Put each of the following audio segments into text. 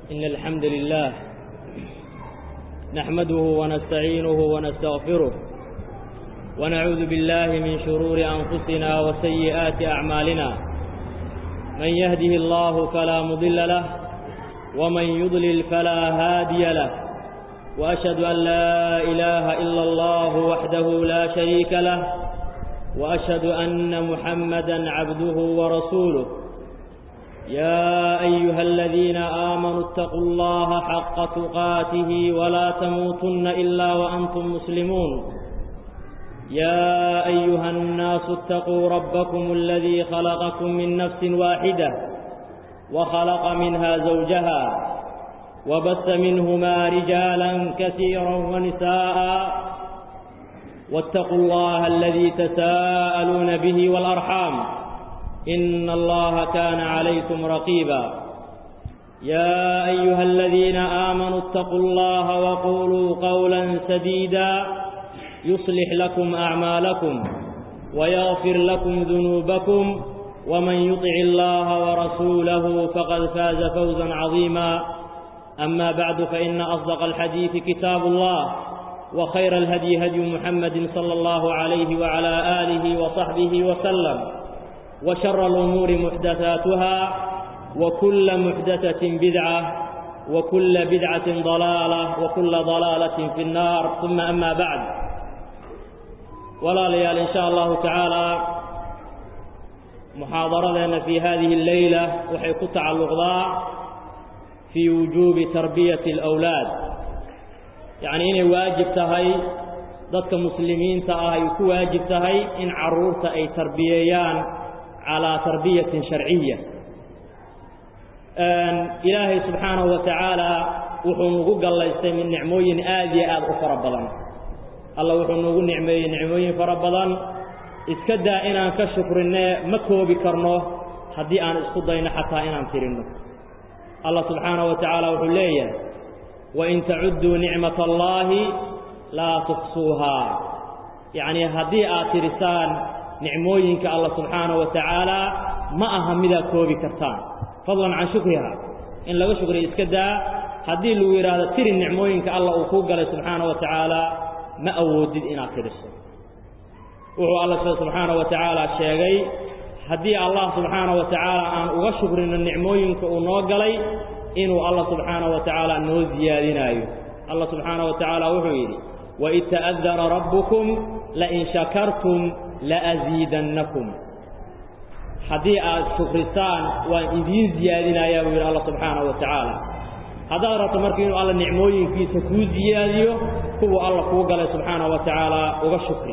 إن الحمد لله نحمده ونستعينه ونستغفره ونعوذ بالله من شرور أنفسنا وسيئات أعمالنا من يهده الله فلا مضل له ومن يضلل فلا هادي له وأشهد أن لا إله إلا الله وحده لا شريك له وأشهد أن محمدا عبده ورسوله يا أيها الذين آمنوا اتقوا الله حق تقاته ولا تموتن إلا وأنتم مسلمون يا أيها الناس اتقوا ربكم الذي خلقكم من نفس واحدة وخلق منها زوجها وبث منهما رجالا كثيرا ونساء واتقوا الله الذي تساءلون به والأرحام إن الله كان عليكم رقيبا يا أيها الذين آمنوا اتقوا الله وقولوا قولا سديدا يصلح لكم أعمالكم ويغفر لكم ذنوبكم ومن يطع الله ورسوله فقد فاز فوزا عظيما أما بعد فإن أصدق الحديث كتاب الله وخير الهدي هدي محمد صلى الله عليه وعلى آله وصحبه وسلم وشر الأمور محدثاتها وكل محدثة بدعة وكل بدعة ضلالة وكل ضلالة في النار ثم أما بعد ولا ليال إن شاء الله تعالى محاضرتنا في هذه الليلة وحيكون تعلق ضاع في وجوب تربية الأولاد يعني إني واجب تهي ضدك مسلمين تأهي واجب تهي إن عرورت أي تربييان على تربية شرعية إلهي سبحانه وتعالى وحنوغو قال يستمي النعموين آذي آذ أفر بضان الله وحنوغو نعمي نعموين فربضان إسكدا إنان كشكرنا مكو بكرنه حدي آن إسكدين حتى إنان ترنه الله سبحانه وتعالى وحليه وإن تعدوا نعمة الله لا تحصوها يعني هدي آترسان nicmooyinka allah subxaana wa tacaala ma aha midaa koobi kartaan fadlan can shukriha in laga shukriya iska daa haddii lagu yidhaahdo tiri nicmooyinka allah uu kuu galay subxaana wa tacaala ma awoodid inaad tiriso wuxuu alla subxaana wa tacaala sheegay haddii allah subxaana wa tacaala aan uga shukrino nicmooyinka uu noo galay inuu allah subxaana wa tacaala noo siyaadinaayo allah subxaana wa tacaala wuxuu yidhi waid ta'adana rabbukum lain shakartum laaziidannakum haddii aad shukrisaan waan idiin siyaadinayaa buu yidhi alla subxaana wa tacaala haddaad rabto marka inuu alla nicmooyinkiisa kuu siyaadiyo kuwuu alla kuu galay subxaana wa tacaala uga shukri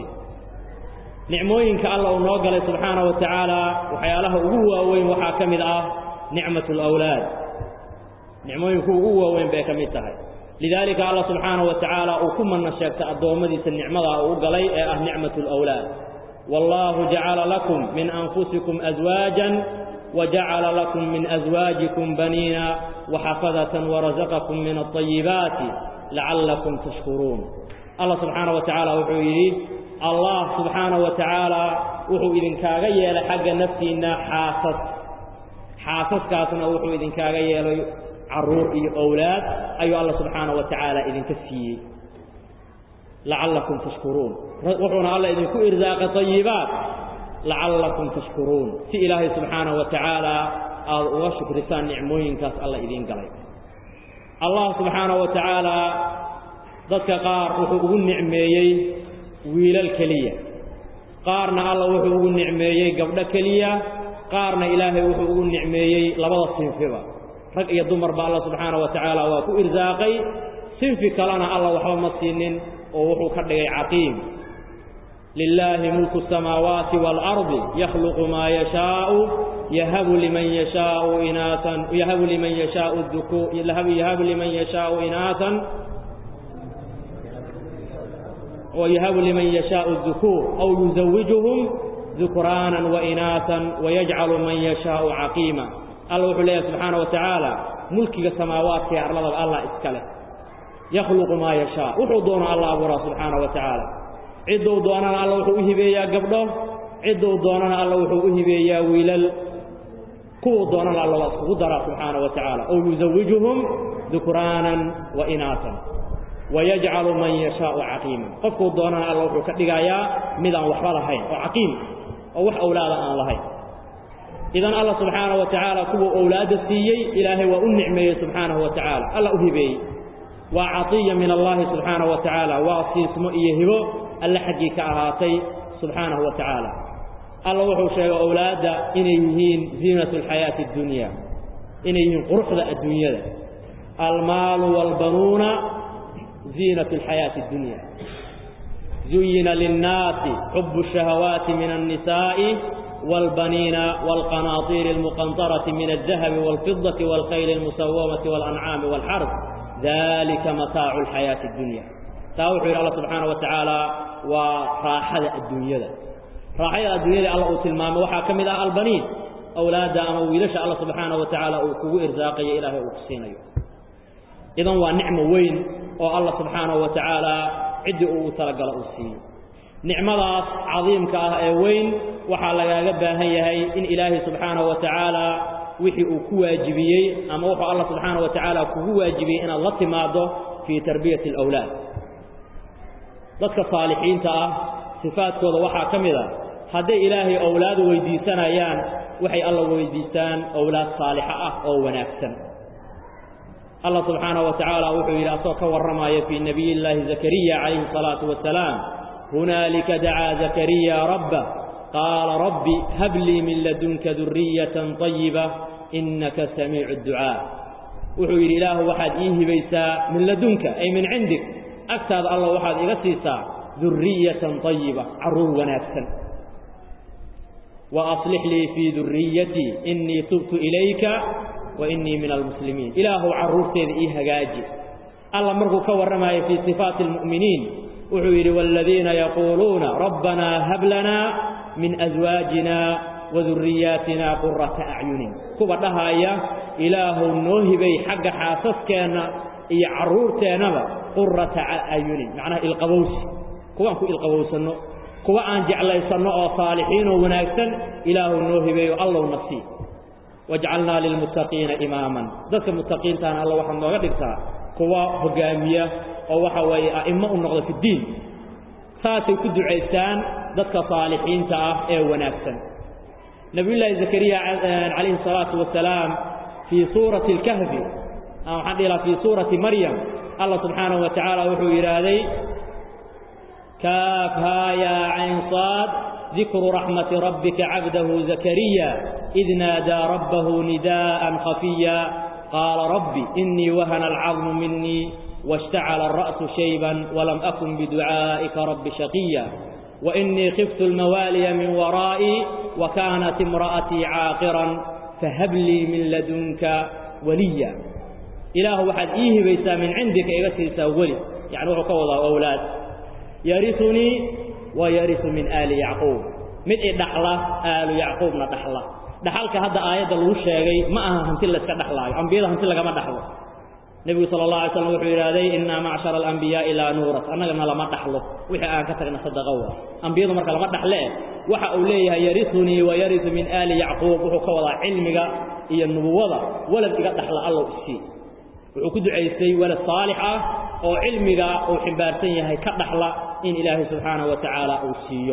nicmooyinka alla uu noo galay subxaana wa tacaala waxyaalaha ugu waaweyn waxaa ka mid ah nicmatu alawlaad nicmooyinku ugu waaweyn bay ka mid tahay lidaalika alla subxaana wa tacaala uu ku manna sheegtay addoommadiisa nicmadaa uu galay ee ah nicmatu alawlaad wallaahu jacala lakum min anfusikum aswaajan wajacala lakum min aswaajikum baniina waxafadatan warazaqakum min alطayibaati lacallakum tashkuruun allah subxaana wa tacaala wuxuu yidhi allah subxaana wa tacaala wuxuu idinkaaga yeelay xagga naftiinna xaasas xaasaskaasna wuxuu idinkaaga yeelay carruur iyo owlaad ayuu alla subxaana wa tacaala idinka siiyey lacallakum tashkuruun wuxuuna alla idinku irsaaqay tayibaat lacallakum tashkuruun si ilaahay subxaana wa tacaala aada uga shukrisaan nicmooyinkaas alla idiin galay allah subxaana wa tacaala dadka qaar wuxuu ugu nicmeeyey wiilal keliya qaarna alla wuxuu ugu nicmeeyey gabdho keliya qaarna ilaahay wuxuu ugu nicmeeyey labada sinfiba rag iyo dumarba alla subxaana wa tacaala waa ku irsaaqay sinfi kalena alla waxba ma siinin oo wuxuu ka dhigay caqiim lilaahi mulku الsamaawaati wاlardi yakhluqu maa yashaau yahabu liman yashaau inaasan yahabu liman yashaau duku yahabu liman yashaau inaasan ويهب لمن يشاء الذكور أو يزوجهم ذكرانا وإناثا ويجعل من يشاء عقيما الله وحده سبحانه وتعالى ملك السماوات في أرض الله إسكاله يخلق ما يشاء وحضون الله أبورا سبحانه وتعالى عدو دوننا الله وحوه بيا قبله عدو دوننا الله وحوه بيا ويلل kuwuu doonana alla waa iskugu daraa subxaana wa tacaala ow yuzawijuhum dukraanan wa inaatan wayajcalu man yashaau caqiiman qofkuu doonana alla wuxuu ka dhigayaa midaan waxba lahayn oo caqiim oo wax owlaada aan lahayn idan alla subxaana wa tacaala kuwuu owlaadda siiyey ilaahay waa u nicmeeyey subxaanahu wa tacaala alla u hibeeyey waa catiya min allahi subxaanahu wa tacaala waa siismo iyo hibo alle xaggii ka ahaatay subxaanahu wa tacaala alla wuxuu sheegay owlaadda inay yihiin ziinatu alxayaati addunya inay yihiin quruxda adduunyada almaalu waalbanuuna ziinatu alxayaati addunya zuyina linnaasi xubu الشhahawaati min الnisaaءi wاlbaniina wاlqanaaطiiri اlmuqanطaraةi min الdahabi wاlfidaةi wاlkhayli اlmusawamati wاlancaami wاlxarb dalika mataacu اlxayaati اddunya taa wuxuu yidhi alla subxaana wa tacaala waa raaxada adduunyada raaxada adduunyada alla uu tilmaamay waxaa ka mid ah albaniin awlaadda ama wiilasha alla subxaana wa tacaala uu kugu irsaaqayo ilaahay uu ku siinayo idan waa nicmo weyn oo alla subxaanahu wa tacaala ciddii uu talagalo uu siiyo nicmadaas cadiimka ah ee weyn waxaa lagaaga baahan yahay in ilaahay subxaanahu wa tacaala wixii uu ku waajibiyey ama wuxuu alla subxaanahu wa tacaala kugu waajibiyey inaad la timaaddo fii tarbiyati alawlaad dadka saalixiinta ah sifaadkooda waxaa ka mid a hadday ilaahay owlaad weydiisanayaan waxay alla weydiistaan owlaad saalixa ah oo wanaagsan allah subxaanaه wa tacaala wuxuu yidhi asagoo ka warramaya fii nabiy llaahi zakariya calayhi الsalaatu wasalaam hunaalika dacaa zakariya rabba qaala rabbi hab lii min ladunka duriyatan طayiba inaka samiicu اdducaa wuxuu yidhi ilaahu waxaad ii hibaysaa min ladunka ay min cindik agtaada alla waxaad iga siisaa duriyatan طayiba carruur wanaagsan وأصلح lii fii duriyatii إنii tubtu ilayka وإنii min almuslimiin ilaahu carruurteeda ii hagaaji alla markuu ka warramayo fii صifaati الmuؤminiin wuxuu yidhi والadiina yaquuluuna rabbanaa hab lanaa min أزwaajina وaduriyaatina qurata أcyunin kuwa dhahaya ilaahu noo hibay xagga xaasaskeenna iyo carruurteennaba qurata acyunin macnaha ilqabowsi kuwaan ku ilqabowsanno kuwa aan jeclaysanno oo saalixiinoo wanaagsan ilaahu noo hibeeyo allow nafsii wajcalnaa lilmuttaqiina imaaman dadka muttaqiintaana alla waxaad nooga dhigtaa kuwa hoggaamiya oo waxa weeye a'immo u noqda fiddiin saasay ku ducaystaan dadka saalixiinta ah ee wanaagsan nebiyullaahi zakariya calayhi salaatu wasalaam fii suurati alkahfi ama waxaan dhihi lahaa fii suurati maryam allah subxaanahu wa tacaala wuxuu yidhaahday كافها يا عين صاد ذكر رحمة ربك عبده زكريا إذ نادى ربه نداء خفيا قال رب إني وهن العظم مني واشتعل الرأس شيبا ولم أكن بدعائك رب شقيا وإني خفت الموالي من ورائي وكانت امرأتي عاقرا فهب لي من لدنك وليا إله واحد إيه بيسا من عندك إغسيسا ولي يعني هو كوضا أولاد yariunii wa yariu min aali yacquub mid i dhaxla aalu yacquubna dhaxla dhaxalka hadda aayadda lagu sheegay ma aha hanti layska dhexlaayo ambiyada hanti lagama dhaxlo nebigu sala allah alay slam wuxuu yidhahday innaa macshara alambiyaai laa nuuras annagana lama dhaxlo wixii aan ka tagna sadaqa wa ambiyadu marka lama dhaxlee waxa uu leeyahay yariunii wa yariu min aali yacquub wuxuu ka wadaa cilmiga iyo nubuwada walad iga dhaxla allow isii wuxuu ku ducaystay walad saalix ah oo cilmiga uu ximbaarsan yahay ka dhaxla in ilaahay subxaanaه wa tacaala uu siiyo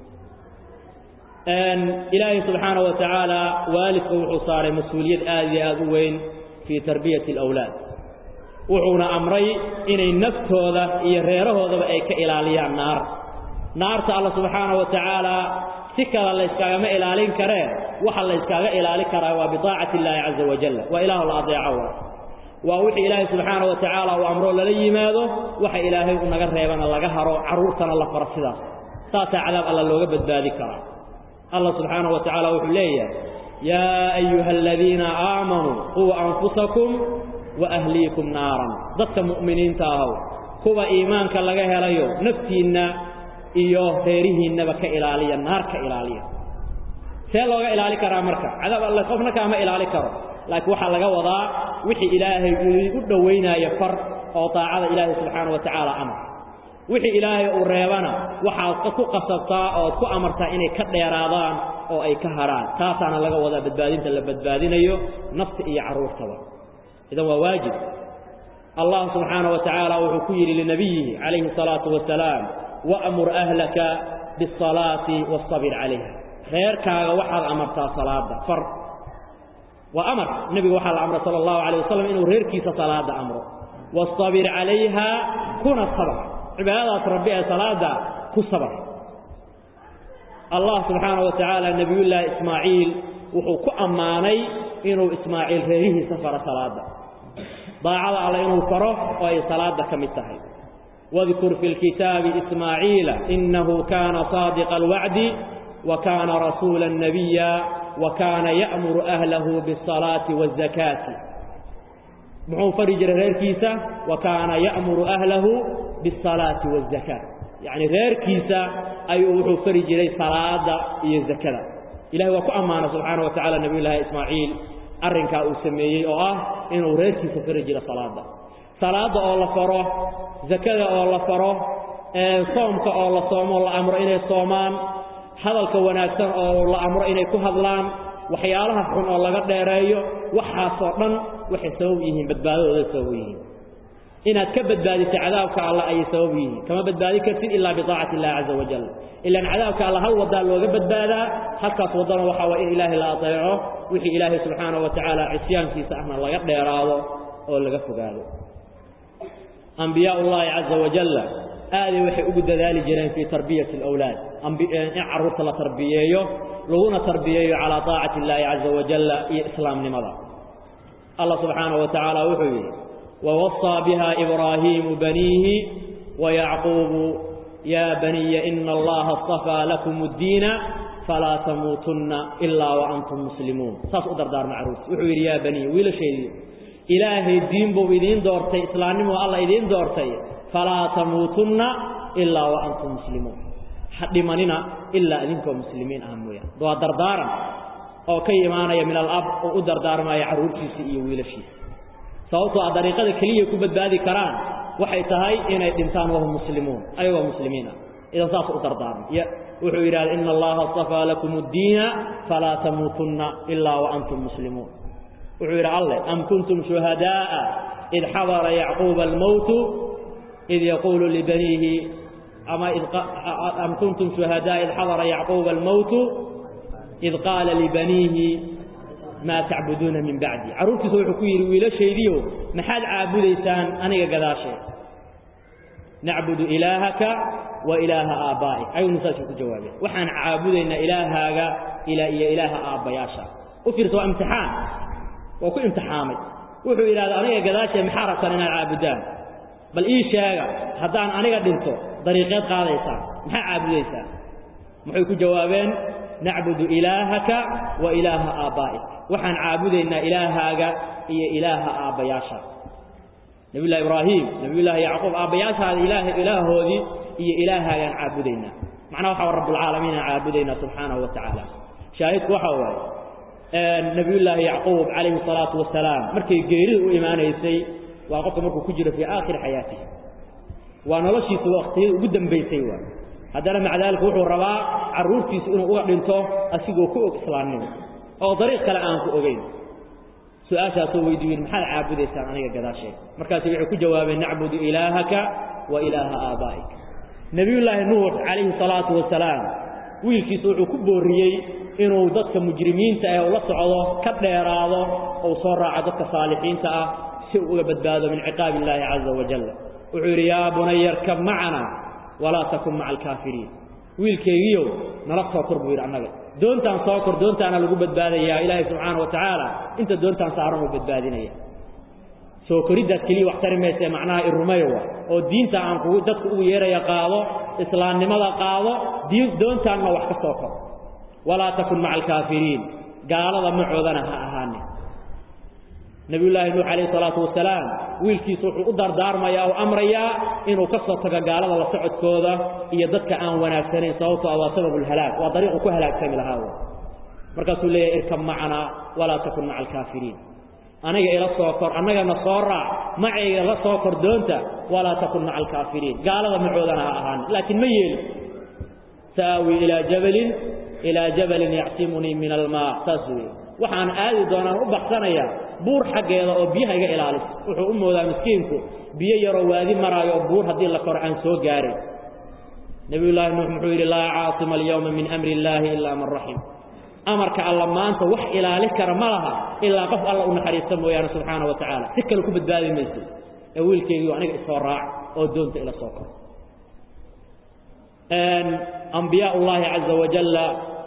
ilaahay subxaanaه wa tacaala waalidka wuxuu saaray mas-uuliyad aad iyo aad u weyn fii tarbiyati اlawlaad wuxuuna amray inay naftooda iyo reerahoodaba ay ka ilaaliyaan naar naarta alla subxaanaه wa tacaala si kale layskaagama ilaalin karee waxa layskaaga ilaali karaa waa biطaacati اllaahi caza wajal waa ilaah la adeeco waa wixii ilaahay subxaana wa tacaala uu amroo lala yimaado waxa ilaahay u naga reebana laga haro carruurtana la faro sidaas saasaa cadaab alla looga badbaadi karaa allah subxaana wa tacaala wuxuu leeyahay yaa ayuha aladiina aamanuu quu anfusakum wa ahliikum naaran dadka mu'miniinta ahow kuwa iimaanka laga helayo naftiinna iyo reerihiinnaba ka ilaaliya naar ka ilaaliya see looga ilaali karaa marka cadaab alle qofna kaama ilaali karo laakiin waxaa laga wadaa wixii ilaahay uu u dhowaynaayo far oo daacada ilaahay subxaana wa tacaala amar wixii ilaahay uu reebana waxaad ku qasabtaa ood ku amartaa inay ka dheeraadaan oo ay ka hadhaan taasaana laga wadaa badbaadinta la badbaadinayo nafta iyo carruurtaba idan waa waajib allah subxaana wa tacaala wuxuu ku yidhi linabiyihi calayhi salaatu wasalaam wa'mur ahlaka biasalaati waastabir calayha reerkaaga waxaad amartaa salaada far waa amar nebiga waxaa la amray sala allahu alayh wasalam inuu reerkiisa salaada amro wastabir calayha kuna sabr cibaadadaas rabbi ee salaada ku sabr allah subxaana wa tacaala nebiyullaahi ismaaciil wuxuu ku ammaanay inuu ismaaciil reerihiisa faro salaada daacada alle inuu faro oo ay salaada ka mid tahay wadkur fi lkitaabi ismaaciila inahu kaana saadiqa alwacdi wa kaana rasuula nabiya wa kaana ya'muru ahlahu biasalaati waazakaati muxuu fari jiray reerkiisa wa kaana ya'muru ahlahu biasalaati waazakaat yacni reerkiisa ayuu wuxuu fari jiray salaada iyo zakada ilahay waa ku ammaana subxaana wa tacala nabiy llaahi ismaaciil arrinkaa uu sameeyey oo ah inuu reerkiisa fari jiro salaada salaada oo la faro zakada oo la faro soomka oo la soomo la amro inay soomaan hadalka wanaagsan oo la amro inay ku hadlaan waxyaalaha xun oo laga dheereeyo waxaasoo dhan waxay sabab yihiin badbaadadooda sabab yihiin inaad ka badbaadiso cadaabka alla ayay sabab yihiin kama badbaadi kartid ilaa biaacati illahi caza wajal ilaan cadaabka alla hal wadaa looga badbaadaa halkaas waddana waxaa waa in ilaahay la adeeco wixii ilaahay subxaana wa tacaala cisyaankiisa ahna laga dheeraado oo laga fogaado ambiyaa ullaahi caza wajalla aaday waxay ugu dadaali jireen fii tarbiyati alawlaad in carruurta la tarbiyeeyo laguna tarbiyeeyo calaa taacati illaahi caza wajalla iyo islaamnimada allah subxaana wa tacaala wuxuu yidhi ووصى بها إبراهيم بنيه ويعقوب يا بني إن الله اصطفى لكم الدين فلا تموتن إلا وأنتم مسلمون ساس أدر دار معروف وحوير يا بني ويلا شيء إلهي الدين بو إذين دورتي إسلامي والله إذين دورتي فلا تموتن إلا وأنتم مسلمون حد مننا إلا إذنكم مسلمين أهمية دوا دردارا أو كي إيمانا من الأب وأدر دار ما يعرور كيسي ويلا شيء sababtoo a dariiqada keliya ku badbaadi karaan waxay tahay inay dhintaan wahum muslimuun ayagoo muslimiina idan saas u dardaarmay wuxuu yidhahda ina allaha astafaa lakum addiina falaa tamuutunna ilaa wa antum muslimuun wuxuu yidhi alleh am kuntum shuhadaa'a id xadara yacquuba almowtu id yaquulu libaniihi ama am kuntum shuhadaa'a id xadara yacquuba almowtu id qaala libaniihi maa tacbuduuna min bacdi carruurtiisa wuxuu ku yidhi wiilashaydiio maxaad caabudaysaan aniga gadaashee nacbudu ilaahaka wa ilaaha aabbaa'ik ayaguna saasuu ku jawaabeen waxaan caabudaynaa ilaahaaga ilaa iyo ilaaha aabbayaasha u fiirsa waa imtixaan waa ku imtixaamay wuxuu yidhahda aniga gadaashee maxaa rabtaan inaad caabudaan bal ii sheega haddaan aniga dhinto dariiqeed qaadaysaan maxaa caabudaysaan maxay ku jawaabeen nacbudu ilaahaka wa ilaaha aabbaa'ik waxaan caabudaynaa ilaahaaga iyo ilaaha aabbayaasha nabiyullahi ibraahim nabiyullaahi yacquub aabbayaashaada ilaah ilaahoodii iyo ilaahaagaan caabudaynaa macnaha waxa rabbulcaalamiin aan caabudaynaa subxaanahu wa tacaala shaahidku waxa waaye nabiyullaahi yacquub calayhi salaatu wasalaam markay geerida u imaanaysay waa qofka markuu ku jiro fii aakhiri xayaatihi waa noloshiisa waqtiyada ugu dambaysay waay haddana maca daalika wuxuu rabaa carruurtiisa inuu uga dhinto asigoo ku og islaamnimo oo dariiq kale aan ku ogeyn su-aashaasoo weydiiyen maxaad caabudaysaan aniga gadaashee markaasi waxay ku jawaabeen nacbudu ilaahaka wa ilaaha aabbaa'ik nebiyullaahi nuux calayhi salaatu wasalaam wiilkiisa wuxuu ku boorriyey inuu dadka mujrimiinta ah ula socdo ka dheeraado ou soo raaco dadka saalixiinta ah si uu uga badbaado min ciqaabi illaahi caza wajal wuxuu yidhi yaa bunaya arkab macana walaa takun maca alkaafiriin wiilkaygiiow nala soo kor buu yidhi annaga doontaan soo kor doontaana lagu badbaadayaa ilaahay subxaana wa tacaala inta doontaan saaran uu badbaadinaya soo koriddaas keliya wax tari maysee macnaha irumayowa oo diinta aan kugu dadku ugu yeeraya qaado islaamnimada qaado diin doontaanna wax ka soo kor walaa takun maca alkaafiriin gaalada macoodana ha ahaanin nabiyullaahi nuux calayhi salaatu wasalaam wiilkiisu wuxuu u dardaarmayaa oo amrayaa inuu ka soo tago gaalada la socodkooda iyo dadka aan wanaagsanayn sababtoo ah waa sababulhalaag waa dariiqu ku halaagsami lahaa markaasuu leeyahay irkab macanaa walaa takun maca alkaafiriin aniga ila soo kor annagana soo raac macayga la soo kor doonta walaa takun maca alkaafiriin gaalada macoodana ha ahaan laakiin ma yeeli sa'aawi ilaa jabalin ilaa jabalin yacsimunii min almaa saas weeye waxaan aadi doonaan u baxsanayaa buur xaggeeda oo biyaha iga ilaalisa wuxuu u moodaa miskiinku biyo yaroo waadi maraayo oo buur haddii la koro aan soo gaaray nebiyullaahi nuux muxuu yidhi laa caasima alyawma min amri illaahi ilaa man raxim amarka alla maanta wax ilaali kara ma laha ilaa qof alla u naxariista mooyaane subxaana wa tacaala si kale ku badbaadi mayso ee wiilkaygiiu aniga isoo raac oo doonta ila soo koro ambiyaa ullaahi caza wajalla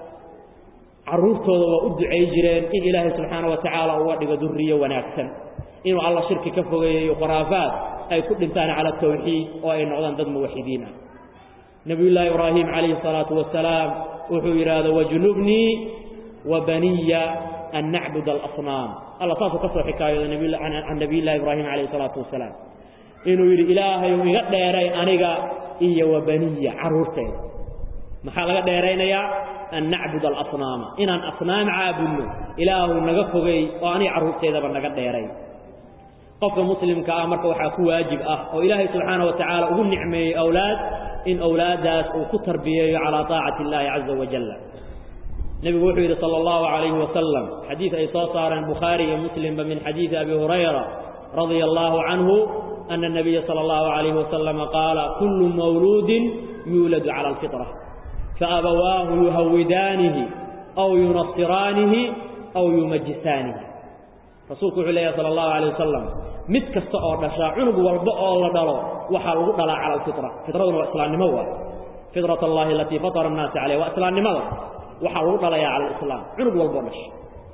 carruurtooda waa u ducay jireen in ilaahay subxaana wa tacaala uga dhigo duriyo wanaagsan inuu alla shirki ka fogeeyayo khuraafaad ay ku dhintaan cala tawxiid oo ay noqdaan dad muwaxidiin ah nebiyullaahi ibraahim calayhi salaatu wasalaam wuxuu yidhaahdo wajnubnii wa baniya an nacbud alasnaam alla saasuu ka soo xikaayooda can nabiyllahi ibraahim calayhi salaatu wasalaam inuu yidhi ilaahayu iga dheeray aniga iyo wa baniya carruurteeda maxaa laga dheeraynayaa an nacbud alasnaama inaan asnaam caabudno ilaahu naga fogey oo aniga carruurteedaba naga dheeray qofka muslimka ah marka waxaa ku waajib ah oo ilaahay subxaana wa tacaala ugu nicmeeyey awlaad in awlaaddaas uu ku tarbiyeeyo calaa taacati illaahi caza wajalla nebigu wuxuu yidhi sala allahu calayhi wasalam xadiid ay soo saareen bukhaari iyo muslimba min xadiidi abi hurayra radia allaahu canhu ana nabiya sala allahu calayhi wasalama qaala kullu mawluudin yuuladu cala alfitra faabawaahu yuhawidaanihi aw yunasiraanihi aw yumajisaanihi rasuulku wuxuu leeyahy sala allahu alayh wasalam mid kasta oo dhashaa cunug walba oo la dhalo waxaa lagu dhalaa cala alfitra fitraduna waa islaamnimo waay fitrat allahi alatii fatara annaasa caleyh waa islaamnimada waxaa lagu dhalayaa cala alislaam cunug walboo dhasha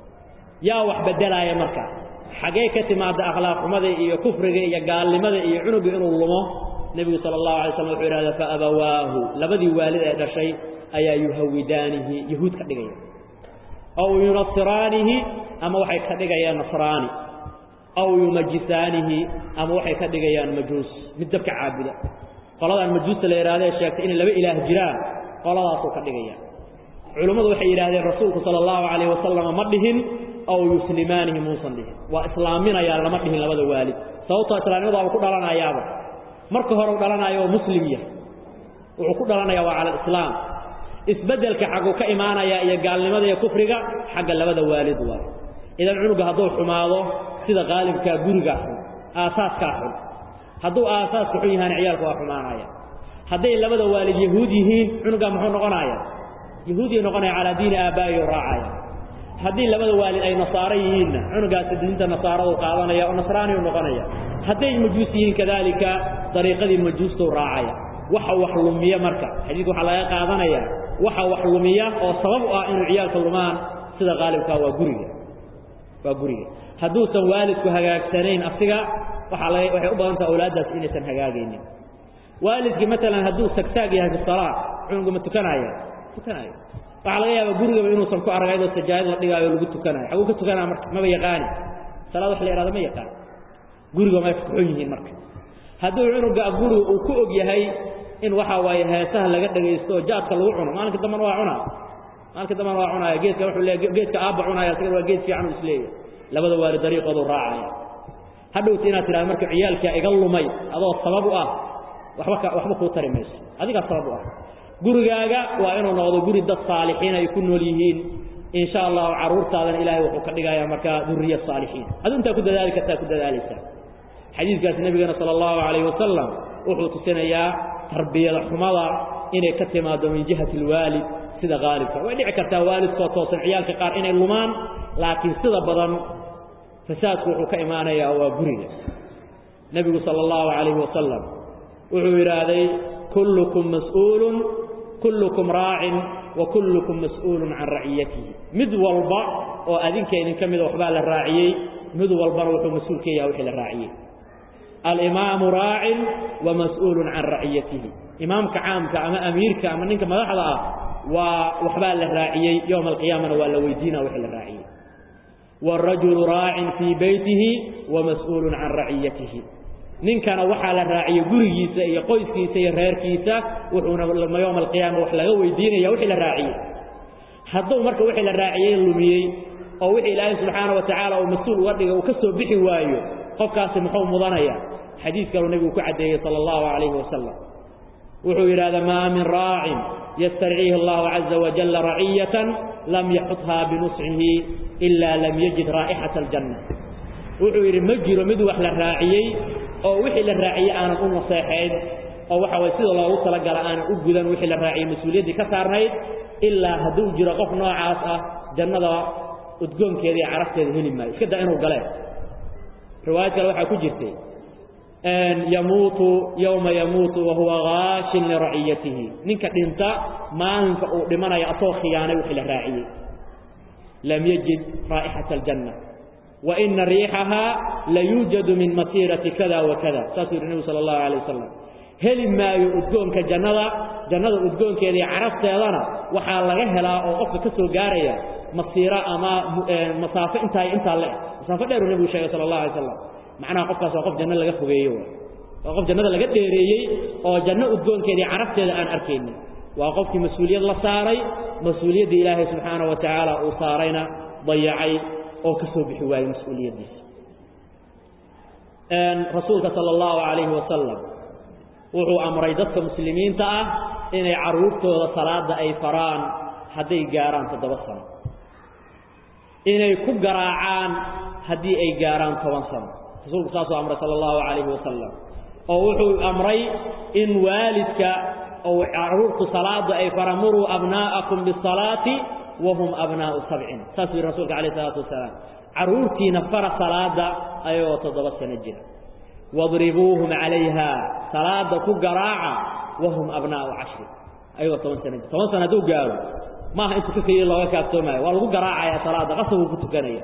yaa wax bedelaaya marka xagee ka timaada akhlaaq xumada iyo kufriga iyo gaalnimada iyo cunuga inuu lumo nebigu sala allahu alay slam wuxuu yidhahda faabawaahu labadii waalid ee dhashay ayaa yuhawidaanihi yahuud ka dhigaya aw yunasiraanihi ama waxay ka dhigayaan nasraani aw yumajisaanihi ama waxay ka dhigayaan majuus mid dabka caabuda qoladaan majuusta la yidhahdee sheegtay inay laba ilaah jiraan qoladaasuu ka dhigaya culummadu waxay yidhahdeen rasuulku sala allahu calayh wasalama ma dhihin aw yuslimaanihi muusan dhihin waa islaaminayaa lama dhihin labada waalid sababtoo islaamnimada uu ku dhalanayaaba marka hore u dhalanaayo oo muslim yahay wuxuu ku dhalanayaa waa cala alislaam isbeddelka xagguu ka imaanayaa iyo gaalnimada iyo kufriga xagga labada waalid waay idan cunuga hadduu xumaado sida qaalibkaa gurigaa xun aasaaskaa xun hadduu aasaaska xun yahaana ciyaalku waa xumaanaya hadday labada waalid yahuud yihiin cunugaa muxuu noqonaya yahuudiya noqonaya calaa diini aabaa'iyo raacaya haddii labada waalid ay nasaaro yihiinna cunugaasi diinta nasaaradu qaadanaya oo nasraaniyu noqonaya hadday majuus yihiin kadaalika dariiqadii majuustuu raacaya waxa wax lumiya marka xadiidka waxaa laga qaadanaya waxa wax lumiya oo sabab u ah inuu ciyaalka lumaan sida qaalibkaa waa guriga waa guriga hadduusan waalidku hagaagsanayn asiga waxaa laga waxay u badan taha awlaaddaas inaysan hagaagaynin waalidkii maalan hadduu sagsaag yahay fi salaa cunugu ma tukanaya tukanaayo waxaa laga yaabaa gurigaba inuusan ku arag ayadoo sajaayad la dhigaayo lagu tukanayo xaguu ka tukanaa marka maba yaqaani salaad wax la ihahdo ma yaqaan guriga may kuxun yihiin marka hadduu cunuga guriga uu ku og yahay in waxaa waaye heesaha laga dhagaysto oo jaadka lagu cuno maalinka dambana waa cunaa maalinka dambana waa cunaaya geedka wuxuu le geedka aabba cunaaya asagana waa geed fiican u isleeyahy labada waali dariiqoodu raacaya hadhowta inaad tidhahdo marka ciyaalkaa iga lumay adoo sabab u ah waxba ka waxba kuu tari mayso adigaa sabab u ah gurigaaga waa inuu noqdo guri dad saalixiin ay ku nool yihiin in sha allahu carruurtaadana ilaahay wuxuu ka dhigayaa markaa duriya saalixiin adu intaa ku dadaali kartaa ku dadaalaysaa xadiidkaas nebigana sala allahu calayhi wasalam wuxuu tusinayaa tarbiyada xumada inay ka timaado min jihati alwaalid sida qaalibka way dhici kartaa waalidkoo toosan ciyaalka qaar inay lumaan laakiin sida badan fasaadku wuxuu ka imaanayaa waa guriga nebigu sala allahu calayhi wasalam wuxuu yidhaahday kullukum mas'uulun kullukum raacin wa kullukum mas'uulun can raciyatihi mid walba oo adinka idin ka mida waxbaa la raaciyey mid walbana wuxuu mas-uul ka yahay wixii la raaciyey alimaamu raacin wa mas'uulun can raciyatihi imaamka caamka ama amiirka ama ninka madaxda ah waa waxbaa la raaciyey yowma alqiyaamana waa la weydiina wixii la raaciyey wاrajulu raacin fii beytihi wa mas'uulun can raciyatihi ninkana waxaa la raaciyey gurigiisa iyo qoyskiisa iyo reerkiisa wuxuuna yowma alqiyaama wax laga weydiinaya wixii la raaciyey hadduu marka wixii la raaciyey lumiyey oo wixii ilaahay subxaana wa tacaala uu mas-uul uga dhigay uu ka soo bixi waayo qofkaasi muxuu mudanaya xadiis kaluu nebigu ku caddeeyey sala allahu calayhi wasalam wuxuu yidhahda maa min raacin yastarciihi allahu caza wajalla raciyatan lam yaxuthaa binusxihi ilaa lam yajid raa'ixata aljanna wuxuu yidhi ma jiro mid wax la raaciyey oo wixii la raaciyey aanan u naseexayn oo waxa waye sida loogu talagala aanan u gudan wixii la raaciyey mas-uuliyaddii ka saarnayd ilaa hadduu jiro qof noocaas ah jannada udgoonkeeda iyo carafteeda heli maayo iska daa inuu galeen riwaayad kale waxaa ku jirtay yamuutu yowma yamuutu wahuwa gaashin liraciyatihi ninka dhinta maalinka uu dhimanaya asoo khiyaanay wixii la raaciyey lam yajid raa'ixata aljanna wa ina riixahaa layuujadu min masiirati kada wa kada saasuu yidhi nebigu sala allahu alay wasalam heli maayo udgoonka jannada jannada udgoonkeeda iyo carafteedana waxaa laga helaa oo qofka ka soo gaaraya masiiro ama masaafo intaa intaa le masaafo dheeruu nebigu sheegay sala allah alay slam macnaha qofkaas waa qof janno laga fogeeye waa qof jannada laga dheereeyey oo janno udgoonkeeda iyo carafteeda aan arkaynin waa qofkii mas-uuliyad la saaray mas-uuliyadda ilaahay subxaana wa tacaala uu saarayna dayacay oo ka soo bixi waayey mas-uuliyaddiisa rasuulka sala allahu calayhi wasalam wuxuu amray dadka muslimiinta ah inay carruurtooda salaadda ay faraan hadday gaaraan toddoba sano inay ku garaacaan haddii ay gaaraan toban sano rasuulku saasuu amray sala allahu calayhi wasalam oo wuxuu amray in waalidka ou carruurtu salaadda ay faraan muruu abnaa'akum bisalaati wahum abnaa'u sabcin saasuu yidhi rasulka alayh isalaatu wasalaam carruurtiina fara salaadda ayagoo toddoba sano jira wadribuuhum calayha salaada ku garaaca wahum abnaa'u cashri ayagoo toban sana jir toban sana hadduu gaaro maaha intuu ka keliya looga kaaftoomayo waa lagu garaacaya salaada qasabuu ku tukanaya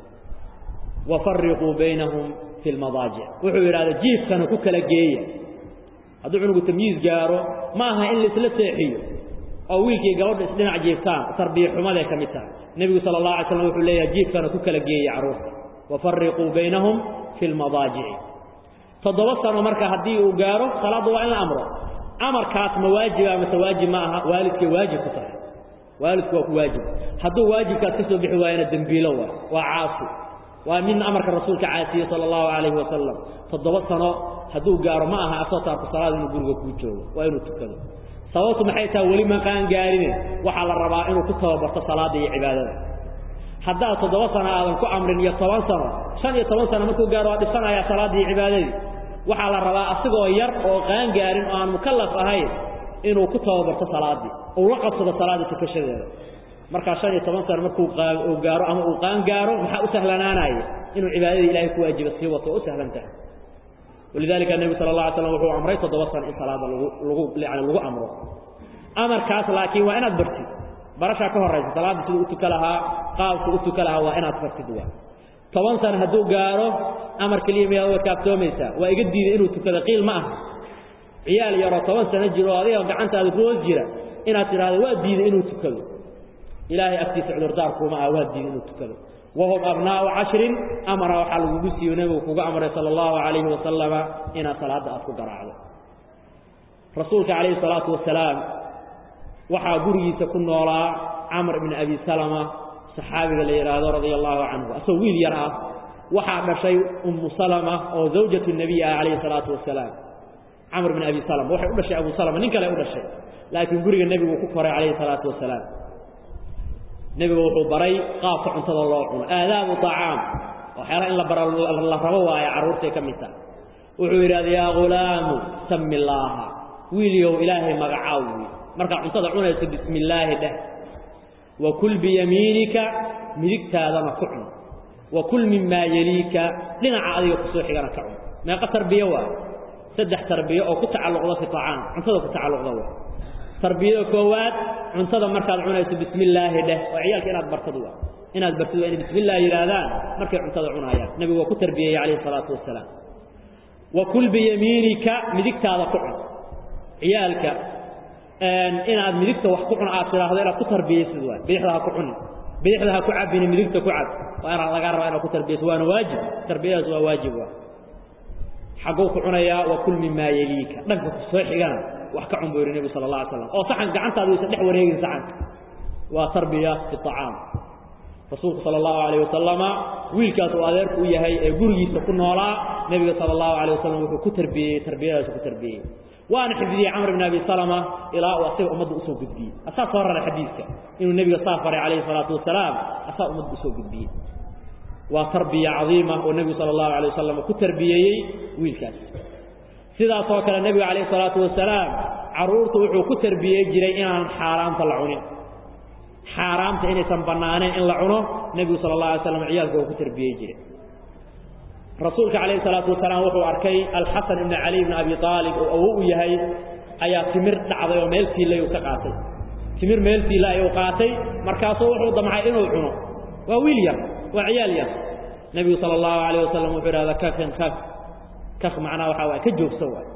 wafariquu baynahum fi lmadaajic wuxuu yidhahda jiifkana ku kala geeya hadduu cunugu tamyiis gaaro ma aha in laisla seexiyo oo wiilkii gabadha isdhinac jiiftaan tarbiya xumaday ka mid tahay nebigu sala allah alay slam wuxuu leeyahay jiifkana ku kala geeya carruurta wafariquu baynahum fi lmadaajici toddoba sano marka haddii uu gaaro salaadda waa in la amro amarkaas ma waajiba mase waajib ma aha waalidkay waajib ku tahay waalidku waa ku waajib hadduu waajibkaas ka soo bixi waayana dembiilo waa waa caasi waa min amarka rasuulka caasiyey sala allahu calayhi wasalam toddoba sano hadduu gaaro ma aha asoo taarku salaad inuu guriga kuu joogo waa inuu tukado sababtu maxay tahay weli maqaan gaarine waxaa la rabaa inuu ku tababarto salaadda iyo cibaadada haddaad toddoba sano aadan ku amrin iyo toban sano shan iyo toban sano markuu gaaro waa dhisanayaa salaaddii iyo cibaadadii waxaa la rabaa asigoo yar oo qaan gaarin oo aan mukallaf ahayn inuu ku tababarto salaaddii uu la qabsado salaadda tukashadeeda markaa shan iyo toban sano markuu uu gaaro ama uu qaan gaaro maxaa u sahlanaanaya inuu cibaadadii ilahay ku waajiba sii wato oo u sahlan tahay walidalika nebigu sala allah alay slam wuxuu amray toddoba sano in salaada lagu lagu yani lagu amro amarkaas laakiin waa inaad bartid barashaa ka horaysa salaadda siduu u tuka lahaa qaabku u tuka lahaa waa inaad bartid waa toban sano hadduu gaaro amar keliya miyaad uga kaaftoomaysaa waa iga diiday inuu tukado qiil ma aha ciyaal yaroo toban sano jiro oo adiga gacantaada ku hoos jira inaad tidhaahdo waa diiday inuu tukado ilaahay agtiisa cudurdaarkuuma ah waa diiday inuu tukado wahum abnaa'u cashrin amara waxaa lagugu siiyo nebigu kuga amray sala allahu calayhi wasalama inaad salaadda aad ku garaacdo rasuulka calayhi salaatu wasalaam waxaa gurigiisa ku noolaa camr ibni abi salama saxaabiga la yidhaahdo radia allahu canhu asagoo wiil yar ah waxaa dhashay ummu salama oo zawjatu nebiy ah calayhi salaatu wasalaam camr bn abi salama waxay u dhashay abu salama nin kale u dhashay laakiin guriga nebigu ku koray calayhi salaatu wasalaam nebigu wuxuu baray qaabka cuntada loo cuno aadaabu طacaam waxyaala in la bara la rabo waaye carruurtay ka mid taha wuxuu yidhahda yaa ghulaamu sami illaaha wiilyow ilaahay magacaaw wy markaad cuntada cunayso bismi illaahi dheh wa kul biyamiinika midigtaadana ku cun wa kul mimaa yeliika dhinaca adiga kusoo xigana ka cun meeqa tarbiye waa saddex tarbiye oo ku tacalluqda fi طacaam cuntada ku tacalluqda waa tarbiyada koowaad cuntada markaad cunayso bismi illaahi dheh oo ciyaalka inaad bartad waa inaad bartid waa inay bismi illah yidhaahdaan markay cuntada cunayaan nebigu waa ku tarbiyeyey calayhi salaatu wasalaam wa kul biyamiinika midigtaada ku cun ciyaalka inaad midigta wax ku cun aad tidhaahdo inaad ku tarbiyeysid waa bidixda ha ku cunin bidixda ha ku cabini midigta ku cab waa inaad lagaa rabaa inaad ku tarbiyeysid waana waajib tarbiyadaas waa waajib waa xagguu ku cunayaa wa kul mimaa yeliika dhanka ku soo xigana wax ka cun buu yidhi nebigu sala allah alay slam oo saxan gacantaadu waysa dhex wareegin saxanka waa tarbiya fi طacaam rasuulku sala allahu calayh wasalama wiilkaas uu adeerku u yahay ee gurigiisa ku noolaa nebiga sala allahu calayh wasalam wuxuu ku tarbiyeyey tarbiyadaas ku tarbiyey waana xifdiyey camr bn abi salama ilaa uu asiga ummadda usoo gudbiyey asaa soo raray xadiidka inuu nebiga saa faray calayhi salaatu wasalaam asaa ummadda usoo gudbiyey waa tarbiya cadiima oo nebigu sala allahu alay wasalam ku tarbiyeeyey wiilkaas sidaasoo kale nebigu calayhi salaatu wasalaam carruurtu wuxuu ku tarbiyey jiray inaan xaaraamta la cunin xaaraamta inaysan bannaaneen in la cuno nebigu sala allah alay slam ciyaalka uu ku tarbiyey jiray rasuulka calayhi salaatu wasalaam wuxuu arkay alxasan ibni cali ibni abi aalib oo awow u yahay ayaa timir dhacday oo meel tiillay uu ka qaatay timir meel tiilla ayuu qaatay markaasuu wuxuu damcay inuu cuno waa wiil yar waa ciyaal yar nebigu sala allahu calayh wasalam wuxuu idhahda kakan kak kak macnaha waxaa waay ka joogsa waay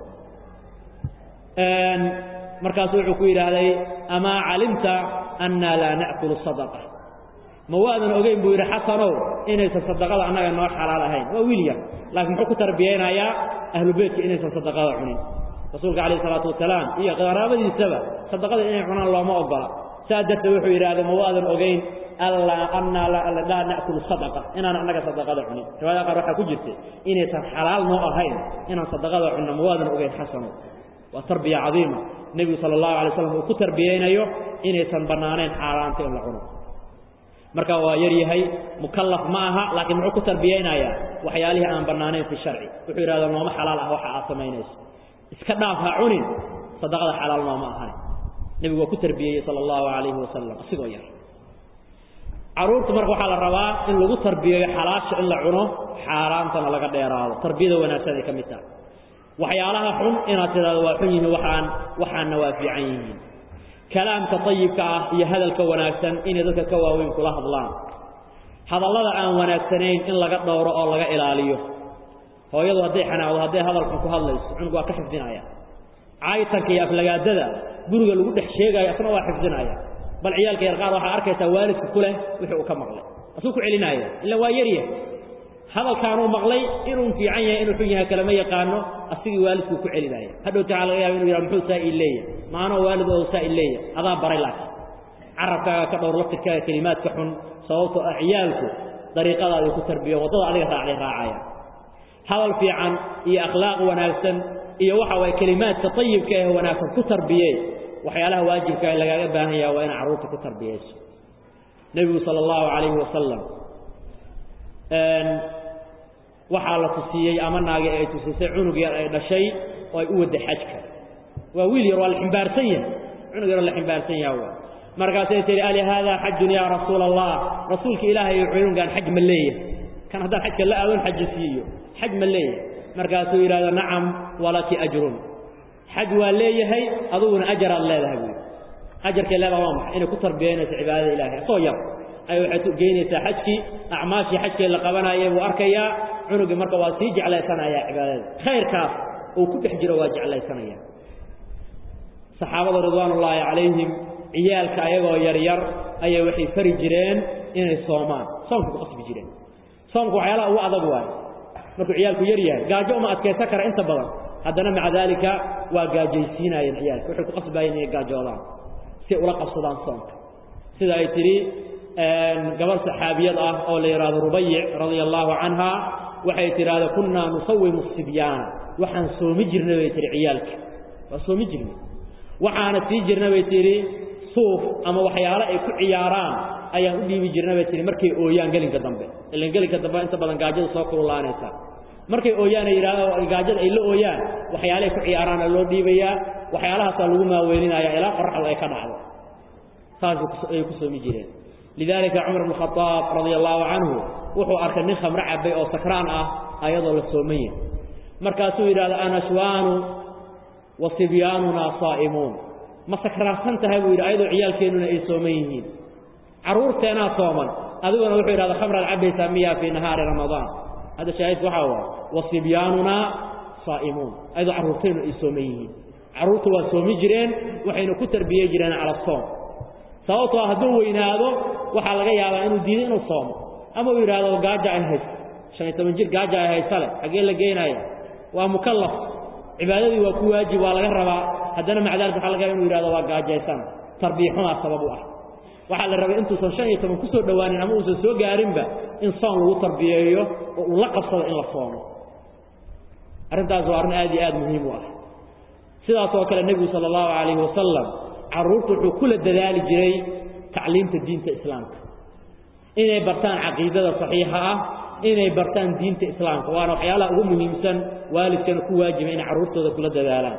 markaasu wuxuu ku yidhaahday amaa calimta annaa laa na'kulu sadaqa ma waadan ogeyn buu yidhi xasanow inaysan sadaqada annaga noo xalaal ahayn waa wiil yar laakiin muxuu ku tarbiyeynayaa ahlu beytka inaysan sadaqada cunin rasuulka calayhi salaatu wasalaam iyo qaraabadiisaba sadaqada inay cunaan looma ogola saa darteed wuxuu yidhahday ma waadan ogeyn allaa annaa laa na'kulu sadaqa inaan annaga sadaqada cunin riwaayada qaar waxaa ku jirtay inaysan xalaal noo ahayn inaan sadaqada cunno ma waadan ogeyn xasanow waa tarbiya cadiima nebigu sala allahu alay slam uu ku tarbiyeynayo inaysan bannaanayn xaaraanta in la cuno marka waa yar yahay mukallaf ma aha laakiin muxuu ku tarbiyeynayaa waxyaalihii aan bannaanayn fi sharci wuxuu yidhahda nooma xalaal ah waxa aad samaynayso iska dhaaf ha cunin sadaqada xalaal nooma ahan nebigu waa ku tarbiyeeyey sala allahu calayhi wasalam asigoo yar carruurta marka waxaa la rabaa in lagu tarbiyeeyo xalaasha in la cuno xaaraantana laga dheeraado tarbiyada wanaagsan ay ka mid tahay waxyaalaha xun inaad tidhahdo waa xun yihiin waxaan waxaanna waa fiican yihiin kalaamka ayibka ah iyo hadalka wanaagsan inay dadka ka waaweyn kula hadlaan hadallada aan wanaagsanayn in laga dhowro oo laga ilaaliyo hooyadu hadday xanaaqdo hadday hadalkan ku hadlayso cunug waa ka xifdinaya caayitanka iyo aflagaadada guriga lagu dhex sheegaayo asna waa xifdinaya bal ciyaalka yar qaar waxaa arkaysaa waalidka ku leh wixii uu ka maqlay asuu ku celinaya ila waa yaryah hadalkaanuu maqlay inuu fiican yahay inuu xun yahay kalama yaqaano asigii waalidkuu ku celinaya hadhowta waxaa laga yaaba inu yidhaha muxuu saa ii leeya maanoo waalid oo saa ii leeya adaa baray laakiin carabkaaga ka dhowr laftirkaaga kelimaadka xun sababtoo ah ciyaalku dariiqadaadii ku tarbiyo waddada adiga raacday raacaya hadal fiican iyo akhlaaq wanaagsan iyo waxa waye kelimaadka ayibka ee wanaagsan ku tarbiyey waxyaalaha waajibkaa lagaaga baahan yaha waa ina carruurta ku tarbiyayso nebigu sala allahu calayhi wasalam waxaa la tusiyey ama naagi ay tusisay cunug yar ay dhashay oo ay u wadda xajka waa wiil yar waa la ximbaarsan yahay cunug yaroo la ximbaarsan yaha waa markaasay tihi ali haadaa xajun yaa rasuula allah rasuulka ilaahay cunugaan xaj ma leeyahay kan haddaan xajka la aadon xaji siiyo xaj ma leeyahay markaasuu yidhahdo nacam walaki ajrun xaj waa leeyahay aduguna ajaraad leedahay buui ajarkay leedaha waa maxay inay ku tarbiyaynayso cibaadada ilahay asoo yar ay waxay geynaysaa xajkii acmaashii xajkii la qabanayay buu arkayaa cunugii marka waa sii jeclaysanayaa cibaadada khayrkaas uu ku dhex jiro waa jeclaysanaya saxaabada ridwaanullaahi calayhim ciyaalka ayagoo yaryar ayay waxay fari jireen inay soomaan soomka ku qasbi jireen soomka waxyaalaha ugu adag waayo markuu ciyaalku yar yahay gaajo uma adkaysan kara inta badan haddana maca daalika waa gaajaysiinaayeen ciyaalka waxay ku qasbaayeen inay gaajoodaan si ula qabsadaan soomka sida ay tidhi gabarh saxaabiyad ah oo la yidhaahdo rubayic radia allaahu canha waxay tidhaahda kunnaa nusawimu sibyaana waxaan soomi jirnay bay tihi ciyaalka waa soomi jirnay waxaana sii jirna bay tidhi suuf ama waxyaalo ay ku ciyaaraan ayaan u dhiibi jirna bay tihi markay ooyaan gelinka dambe ilan gelinka dambe inta badan gaajada soo kululaanaysa markay ooyaan ay yidhahdo gaajada ay la ooyaan waxyaalahay ku ciyaaraana loo dhiibayaa waxyaalahaasaa lagu maaweelinaya ilaa qoraxdu ay ka dhacdo saasay ku soomi jireen lidaalika cumar bn khadaab radia allaahu canhu wuxuu arkay nin khamro cabay oo sakraan ah ayadoo la sooman yahay markaasuu yidhahda anashwaanu wa sibyaanunaa saa'imuun ma sakraarsan tahay buu yidhi ayadoo ciyaalkeennuna ay sooman yihiin carruurteenaa sooman adiguna wuxuu yidhahda khamraad cabbaysaa miyaa fii nahaari ramadaan hadda shaahidku waxaa waay wa sibyaanunaa saa'imuun ayadoo carruurteennu ay sooman yihiin carruurta waa soomi jireen waxayna ku tarbiyey jireen cala soom sababtoo hadduu weynaado waxaa laga yaabaa inuu diido inuu soomo ama uu yidhaahdo gaaja ay haysto shan iyo toban jir gaaja ay haysale xaggee la geenaya waa mukallaf cibaadadii waa ku waajib waa laga rabaa haddana maca dalik waxa laga yaba inu yidhahdo waa gaajaysan tarbiya xumaa sabab u ah waxaa la rabay intuusan shan iyo toban ku soo dhowaanin ama uusan soo gaarinba in soon lagu tarbiyeeyo oo uu la qabsado in la soomo arrintaas waa arrin aad iyo aad muhiim u ah sidaas oo kale nebigu sala allahu calayhi wasalam carruurta wuxuu kula dadaali jiray tacliimta diinta islaamka inay bartaan caqiidada saxiixa ah inay bartaan diinta islaamka waana waxyaalaha ugu muhiimsan waalidkana ku waajiba inay carruurtooda kula dadaalaan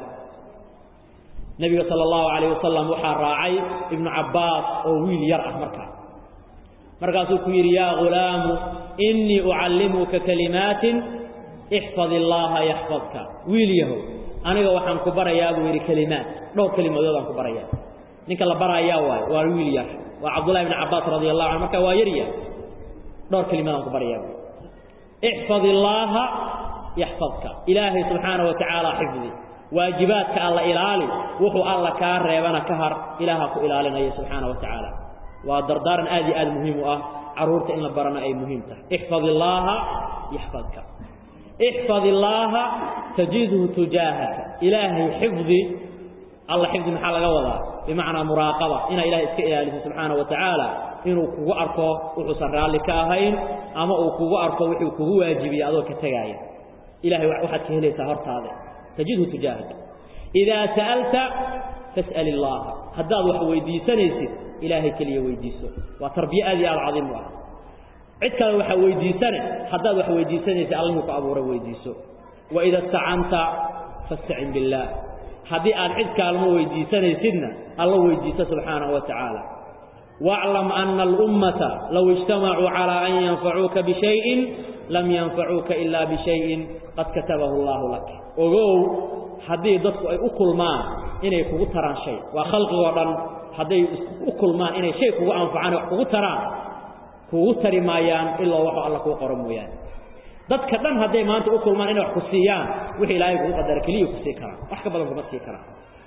nebiga sala allahu calayh wasalam waxaa raacay ibnu cabbaas oo wiil yar ah markaa markaasuu ku yidhi yaa ghulaamu innii ucallimuka kalimaatin ixfad illaaha yaxfadka wiil yahow aniga waxaan ku barayaa buu yidhi kelimaad dhowr kelimadood aan ku barayaa ninka la barayaa waayo waa wiil yar waa cabdullahi ibni cabbaas radi allahu canhu markaa waa yaryar dhowr kelimad aan ku barayaa buu ixfad illaaha yaxfadka ilaahay subxaana wa tacaala xifdi waajibaadka alla ilaali wuxuu alla kaa reebana ka har ilaaha ku ilaalinaya subxaana wa tacaala waa dardaaran aad iyo aad muhiim u ah carruurta in la barana ay muhiim tahay ixfad illaaha yaxfadka ixfad illaaha tajidhu tujaahaka ilaahay xifdi alla xifdi maxaa laga wadaa bimacnaa muraaqaba inaa ilahay iska ilaaliso subxaana wa tacaala inuu kugu arko wuxuusan raalli ka ahayn ama uu kugu arko wuxuu kugu waajibiye adoo ka tegaaya ilahay waxaad ka helaysaa hortaada tajidhu tujaahaka idaa sa'alta fas'al illaaha haddaad wax weydiisanaysid ilaahay keliya weydiiso waa tarbiye aad iyo aad cadiim u ah cid kale waxaa weydiisane haddaad wax weydiisanaysid allihii ku abuuray weydiiso waida istacanta fastacin billaah haddii aad cid kaalmo weydiisanaysidna alla weydiiso subxaanahu wa tacaala واعلم أن الأمة لو اجتمعوا على أن ينفعوك بشيء لم ينفعوك إلا بشيء قد كتبه الله لك ogow haddii dadku ay u kulmaan inay kugu taraan shay waa khalqigoo dhan hadday u kulmaan inay shay kugu anfacaan wax kugu taraan kugu tari maayaan ilaa waxuu alla kuu qoro mooyaane dadka dhan hadday maanta u kulmaan inay wax ku siiyaan wixii ilaahay kugu qadara keliya ku sii karaan wax ka badan kuma sii karaan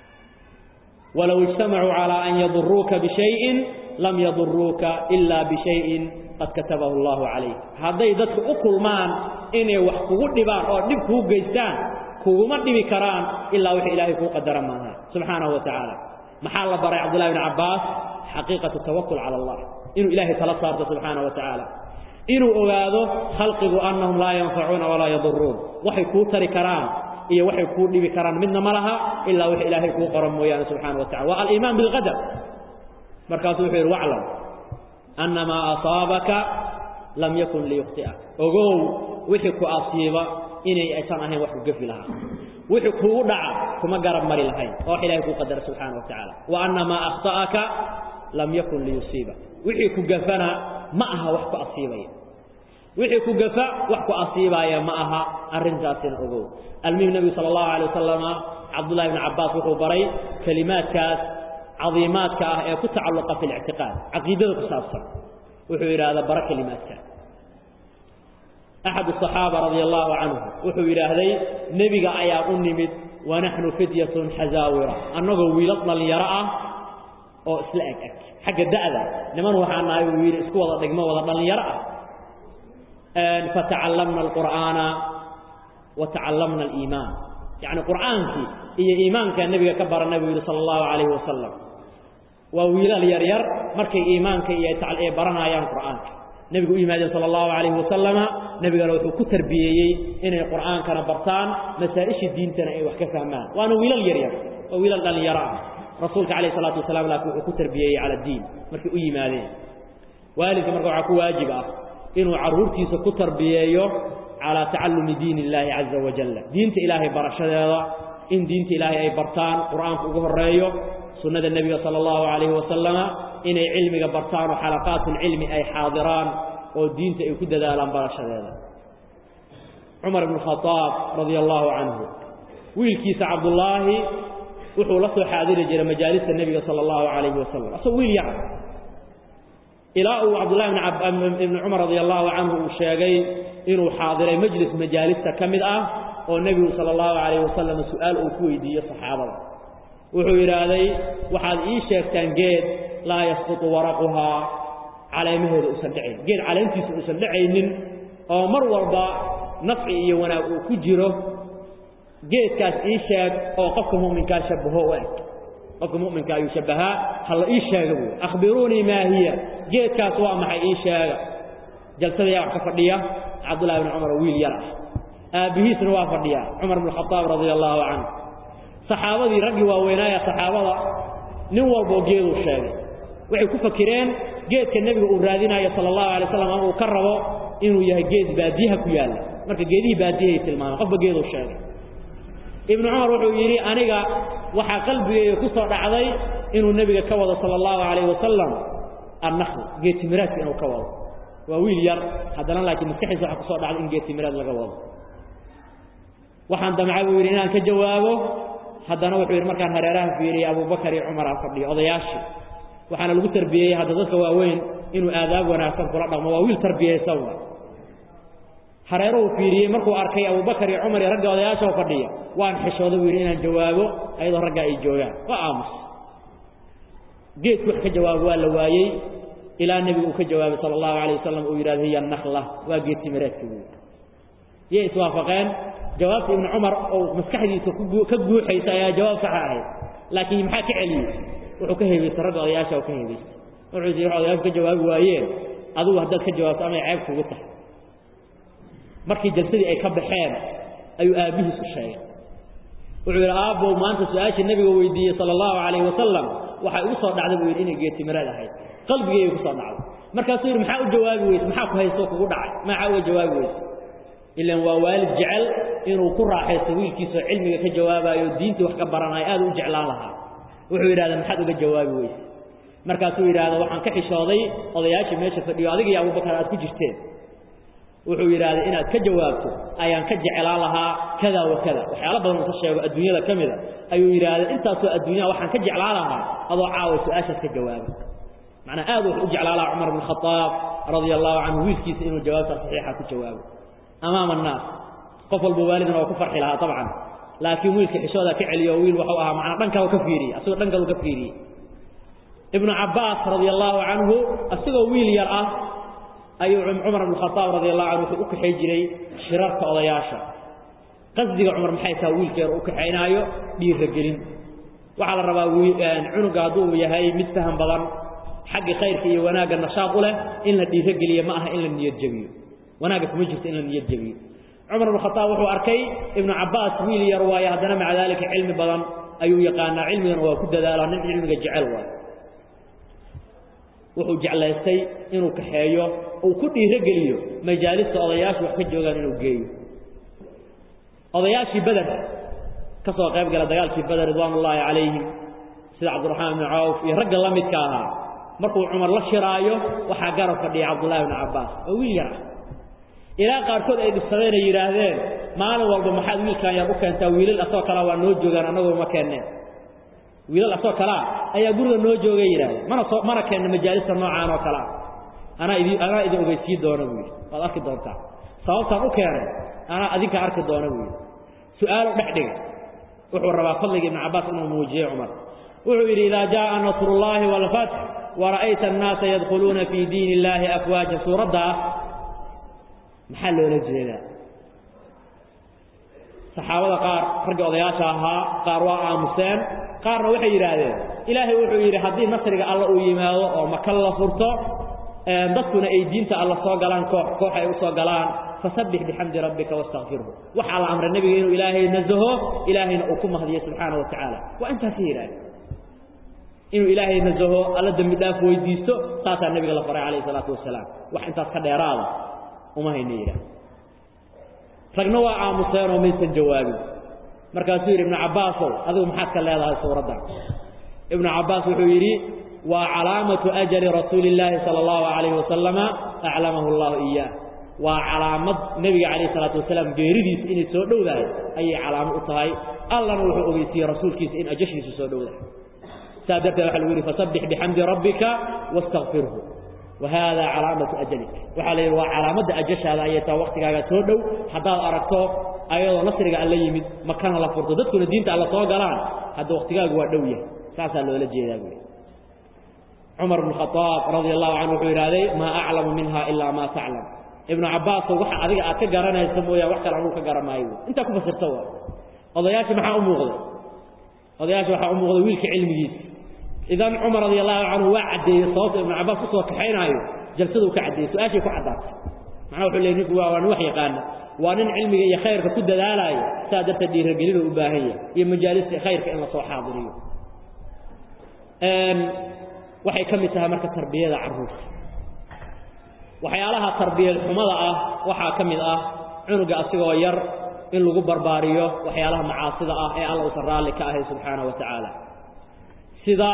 walow ijtamacuu calaa an yaduruuka bishayin lam yaduruuka ilaa bishayin qad katabahu allahu calayk hadday dadku u kulmaan inay wax kugu dhibaan oo dhib kuu geystaan kuguma dhibi karaan ilaa wixii ilaahay kuu qadara maaha subxaanahu wa tacaala maxaa la baray cabdullahi bni cabbaas xaqiiqatu tawakul cala allah inuu ilaahay tala saarto subxaanahu wa tacaala inuu ogaado khalqigu annahum laa yanfacuuna walaa yaduruun waxay kuu tari karaan iyo waxay kuu dhibi karaan midna ma laha ilaa wix ilaahay kuu qoran mooyaane subxana wa tacala waa aliimaan bilqadar markaasuu wuxuu yidhi waclam anna maa asaabaka lam yakun liyukhti'ak ogow wixii ku asiiba inay aysan ahayn wax ku gefi lahaa wixii kugu dhaca kuma garab mari lahayn oo wax ilahay kuu qadara subxaana wa tacaala wa anna maa akhta'aka lam yakun liyusiiba wixii ku gafana ma aha wax ku asiibaya wixii ku gafa wax ku asiibaaya ma aha arrintaasina ogow almuhim nebigu sala allahu alay wasalama cabdullahi bni cabbaas wuxuu baray kelimaadkaas cadiimaadka ah ee ku tacalluqa fi lictiqaad caqiidada ku saabsan wuxuu yidhaahdaa bara kelimaadka axad asaxaaba radia allahu canhu wuxuu yidhaahday nebiga ayaa u nimid wa naxnu fidyatun xazaawira annagoo wiilad dhallinyaro ah oo isla eg eg xagga da'da niman waxaa nahay uu yidhi isku wada dhigmo wada dhallinyaro ah fatacallamna alqur'aana wa tacallamna aliimaan yacni qur'aankii iyo iimaankaa nebiga ka baranay buu yidhi sala allahu calayhi wasalam waa wiilal yaryar markay iimaanka iyo ay baranayaan qur'aanka nebigu u yimaadeen sala allahu calayhi wasalama nebigana wuxuu ku tarbiyeeyey inay qur'aankana bartaan masaa-ishii diintana ay wax ka fahmaan waana wiilal yaryar waa wiilal dhallinyaro ah rasuulka calayh isalaatu wasalaam laakiin wuxuu ku tarbiyeeyey cala diin markay u yimaadeen waalidka marka waxaa ku waajib ah inuu carruurtiisa ku tarbiyeeyo calaa tacallumi diin illaahi caza wajalla diinta ilaahay barashadeeda in diinta ilaahay ay bartaan qur'aanku ugu horreeyo sunnada nebiga sala allahu calayhi wasalama inay cilmiga bartaan oo xalaqaatulcilmi ay xaadiraan oo diinta ay ku dadaalaan barashadeeda cumar ibnu khadaab radia allahu canhu wiilkiisa cabdullaahi wuxuu la soo xaadiri jiray majaalista nebiga sala allahu calayhi wasalam asagoo wiil yar ilaa uu cabdullahi ibni cumar radia allahu canhu uu sheegay inuu xaadiray majlis majaalista ka mid ah oo nebigu sala allahu calayhi wasalam su'aal uu ku weydiiyo saxaabada wuxuu yidhaahday waxaad ii sheegtaan geed laa yasqutu waraquhaa caleemaheeda uusan dhacayn geed caleentiisa uusan dhacaynin oo mar walba nafci iyo wanaag uu ku jiro geedkaas ii sheeg oo qofka mu'minkaa shabaho u eg qofka mu'minka ayuu shabbahaa ha la ii sheega buui akhbiruunii maa hiya geedkaas waa maxay ii sheega jalsada yaa wax ka fadhiya cabdullahi bni cumar oo wiil yar ah aabbihiisna waa fadhiya cumar bn khadaab radia allaahu canhu saxaabadii raggii waaweynaaya saxaabada nin walboo geeduu sheegay waxay ku fakireen geedka nebiga uu raadinayo sala allahu alay slam ama uu ka rabo inuu yahay geed baadiyaha ku yaalla marka geedihii baadiyahay tilmaameen qofba geeduu sheegay ibnu cumar wuxuu yidhi aniga waxaa qalbigeyga ku soo dhacday inuu nebiga ka wado sala allahu calayh wasalam annakhl geedtimiraadka inuu ka wado waa wiil yar haddana laakiin maskaxiisa waxa kusoo dhacday in geedtimiraad laga wado waxaan damcay buu yidhi inaan ka jawaabo haddana wuxuu yidhi markaan hareeraha fiiriyey abubakar iyo cumar aan fadhiyo odayaashii waxaana lagu tarbiyeyey hadda dadka waaweyn inuu aadaab wanaagsan kula dhaqmo waa wiil tarbiyaysan wa hareeruhu fiiriyey markuu arkay abubakar iyo cumar iyo ragga odayaashoo fadhiya waan xishooda buu yidhi inaan jawaabo ayadoo raggaa ay joogaan waa aamus geedku wax ka jawaabo waa la waayey ilaa nebigu uu ka jawaabay sala allahu alayh wasalam uu yidhahdo hiya nakla waa geed timireedka buu yay iswaafaqeen jawaabta ibnu cumar oo maskaxdiisa ka guuxaysa ayaa jawaab saxa ahayd laakiin maxaa ka celiyey wuxuu ka heebaystay ragga odayaasha oo ka heebaystay wuxuu yidhi wax odayaashu ka jawaabi waayeen adigu haddaad ka jawaabto amay ceeb kugu tahay markii jalsadii ay ka baxeen ayuu aabbihiis u sheegay wuxuu yidhi aabbow maanta su-aashii nebiga weydiiyey sala allahu calayhi wasalam waxay ugu soo dhacday buu yidhi inay geedtimiraad ahayd qalbigeyga ku soo dhacday markaasuu yidhi maxaa u jawaabi weyse maxaa ku haysto kugu dhacay maxaa uga jawaabi weyse ilan waa waalid jecel inuu ku raaxaysto wiilkiisoo cilmiga ka jawaabayo diintii wax ka baranayo aad u jeclaan lahaa wuxuu yidhahda maxaad uga jawaabi weyse markaasuu yidhaahda waxaan ka xishooday odayaashii meesha fadhiyo adiga iyo abubakar aad ku jirteen wuxuu yidhaahday inaad ka jawaabto ayaan ka jeclaan lahaa kada wa kada waxyaala badan uu ka sheego adduunyada ka mida ayuu yidhaahday intaasoo adduunyaha waxaan ka jeclaan lahaa adoo caawa su-aashaas ka jawaaba macnaa aad wuxuu u jeclaan lahaa cumar bn khadaab radia allahu canhu wiilkiisa inuu jawaabta saxiixa ku jawaabo amaama annaas qof walba waalidna waa ku farxi lahaa dabcan laakiin wiilka xishooda ka celiyo wiil waxuu ahaa macnaa dhan kale ka fiiriyey asagoo dhan kalu ka fiiriyey ibnu cabbaas radia allaahu canhu isagoo wiil yar ah ayuu cumar bn khadaab radi allahu canhu wuxuu u kaxay jiray shirarka odayaasha qasdiga cumar maxay taha wiilka yar u kaxaynaayo dhiiragelin waxaa la rabaa cunuga hadduu yahay mid faham badan xagga khayrka iyo wanaagga nashaad u leh in la dhiirogeliyo ma aha in la niyad jebiyo wanaagga kuma jirto in la niyad jebiyo cumar bn khadaab wuxuu arkay ibnu cabbaas wiil yar waaye haddana maca daalika cilmi badan ayuu yaqaanaa cilmigana waa ku dadaalaa nin cilmiga jecel waay wuxuu jeclaystay inuu kaxeeyo uu ku dhiirogeliyo majaalista odayaashu wax ka joogaan inuu geeyo odayaashii beder ka soo qayb gala dagaalkii beder ridwaan ullaahi calayhim sida cabdiraxmaan ibni cawf iyo ragga la midka ahaa markuu cumar la shiraayo waxaa garab fadhiya cabdullahi bni cabbaas oo wiil yar ah ilaa qaarkood ay dhibsadeen ay yidhaahdeen maalin walba maxaad wiilkan yar u keentaa wiilal asoo kalea waa noo joogaan annagoo ma keenneen wiilal asoo kalea ayaa guriga noo joogay yidhahdeen mana soo mana keenna majaalista noocaan oo kalea anaa idi anaa idin ogeysiin doona buu yidhi waad arki doontaa sababtaan u keenay anaa adinka arki doona buu yidhi su-aalo dhex dhiga wuxuu rabaa fadliga ibnu cabbaas inuu muujiyo cumar wuxuu yidhi idaa jaءa nasrullaahi wاlfatx wara'ayta annaasa yadkhuluuna fii diin illaahi afwaaja suuraddaas maxaa loola jeedaa saxaabada qaar ragga odayaasha ahaa qaar waa aamuseen qaarna waxay yidhaahdeen ilaahay wuxuu yidhi haddii nasriga alla uu yimaado oo maka la furto dadkuna ay diinta alla soo galaan koox koox ay u soo galaan fasabbix bixamdi rabbika wastakfirhu waxaa la amray nebiga inuu ilaahay nasaho ilaahayna uu ku mahdiyo subxaana wa tacaala waa intaasi yidhahdeen inuu ilaahay nasaho alla dembi dhaaf weydiisto saasaa nebiga la faray calayhi salaatu wasalaam wax intaas ka dheeraada uma hayna yidhaah ragna waa aamuseenoo maysan jawaabin markaasuu yidhi ibnu cabbaasow adigu maxaad ka leedahay suuraddan ibnu cabbaas wuxuu yidhi waa calaamatu ajali rasuuli illaahi sala allahu calayhi wasalama aclamahu allahu iyaah waa calaamad nebiga calayh isalaatu wasalaam geeridiisa inay soo dhowdahay ayay calaamo u tahay allana wuxuu ogeysiiyey rasuulkiisa in ajashiisu soo dhowdahay saa darteed waxa lagu yidhi fasabbix bixamdi rabbika wastakfirhu wahada calaamatu ajalik waxaa la yidhi waa calaamadda ajashaada ayay taa waktigaaga soo dhow haddaad aragto ayadoo nasriga alla yimid makana la furto dadkuna diinta alla soo galaan hadda waktigaagu waa dhow yahay saasaa loola jeedaa buui cumar bn khaaab radia allahu canhu wuxuu yidhahday maa aclamu minha ilaa maa taclam ibnu cabbaaso waxa adiga aad ka garanaysa mooyaan wax kale anuu ka garan maayo intaa ku fasirta waa odayaashii maxaa u muuqday odayaasha waxaa u muuqda wiilka cilmigiisa idan cumar radi allahu canhu waa caddeeyey sababta ibnu cabbaas kusoo kaxaynaayo jalsaduu ka caddeeyey su-aashay ku caddaatay macnaha wuxuu leey ninku waa waa nin wax yaqaana waa nin cilmiga iyo khayrka ku dadaalaayo saa darteed dhiiragelinu u baahan yahay iyo majaalista khayrka in lasoo xaadiriyo waxay ka mid tahay marka tarbiyada carruurta waxyaalaha tarbiyad xumada ah waxaa ka mid ah cunuga asigoo yar in lagu barbaariyo waxyaalaha macaasida ah ee alla uusan raalli ka ahay subxaana wa tacaala sida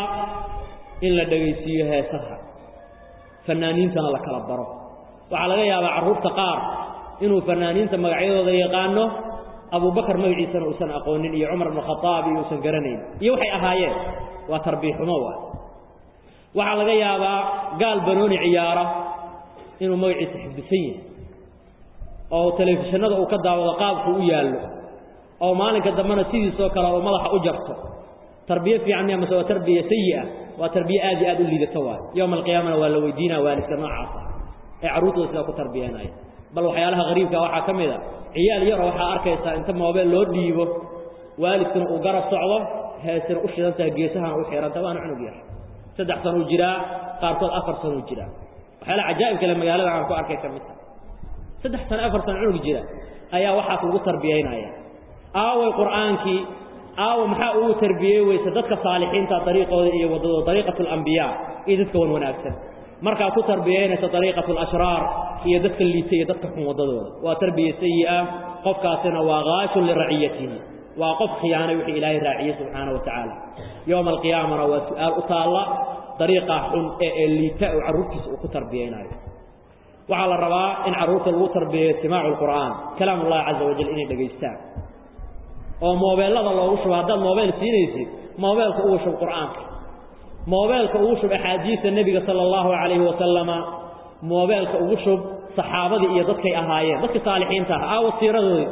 in la dhegaysiiyo heesaha fanaaniintana la kala baro waxaa laga yaabaa carruurta qaar inuu fanaaniinta magacyadooda yaqaano abubakar magaciisana uusan aqoonin iyo cumar ibnu khadaab iyo uusan garanayn iyo waxay ahaayeen waa tarbiya xumo waay waxaa laga yaabaa gaal banooni ciyaara inuu magaciisa xifdisan yahay oo telefishinada uu ka daawado qaabku u yaallo oo maalinka dambena sidiisoo kale oo madaxa u jarto tarbiye fiican miya mase waa tarbiya sayi'a waa tarbiye aad iyo aad u liidato waay yowma alqiyaamana waa la weydiinaa waalidka noocaas ah ee carruurtooda sidaa ku tarbiyanaya bal waxyaalaha hariibka waxaa ka mid a ciyaal yaroo waxaa arkaysaa inta moobeel loo dhiibo waalidkuna uu garab socdo heesina u shidan tahay geesahana u xihanta waana cunug yar saddex sanuu jiraa qaarkood afar sanuu jiraa waxyaalaha cajaa'ib kale magaalada aan ku arkay ka mid tahay saddex sano afar sano cunug jira ayaa waxaas lagu tarbiyaynaya aaway qur'aankii aawa maxaa ugu tarbiyey weyse dadka saalixiinta dariiqooda iyo waddadooda dariiqatu alambiyaa iyo dadka wan wanaagsan markaad ku tarbiyaynayso dariiqatu alashraar iyo dadka liita iyo dadka xun waddadooda waa tarbiya sayi'a qofkaasina waa kaashun liraciyatihi waa qof khiyaanay wixii ilaahay raaciyey subxaana wa tacaala yowma alqiyaamana waa su-aal u taalla dariiqa xun ee ee liita oo carruurtiisa uu ku tarbiyaynayo waxaa la rabaa in carruurta lagu tarbiyayo istimaacu lqur'aan kalaam ullahi caza wajal inay dhegaystaan oo moobeellada loogu shubo haddaad moobeyl siinaysid moobeelka ugu shub qur'aanka moobeelka ugu shub axaadiista nebiga sala allahu calayhi wasalama moobeelka ugu shub saxaabadii iyo dadkay ahaayeen dadka saalixiinta ah aawa siiradoodii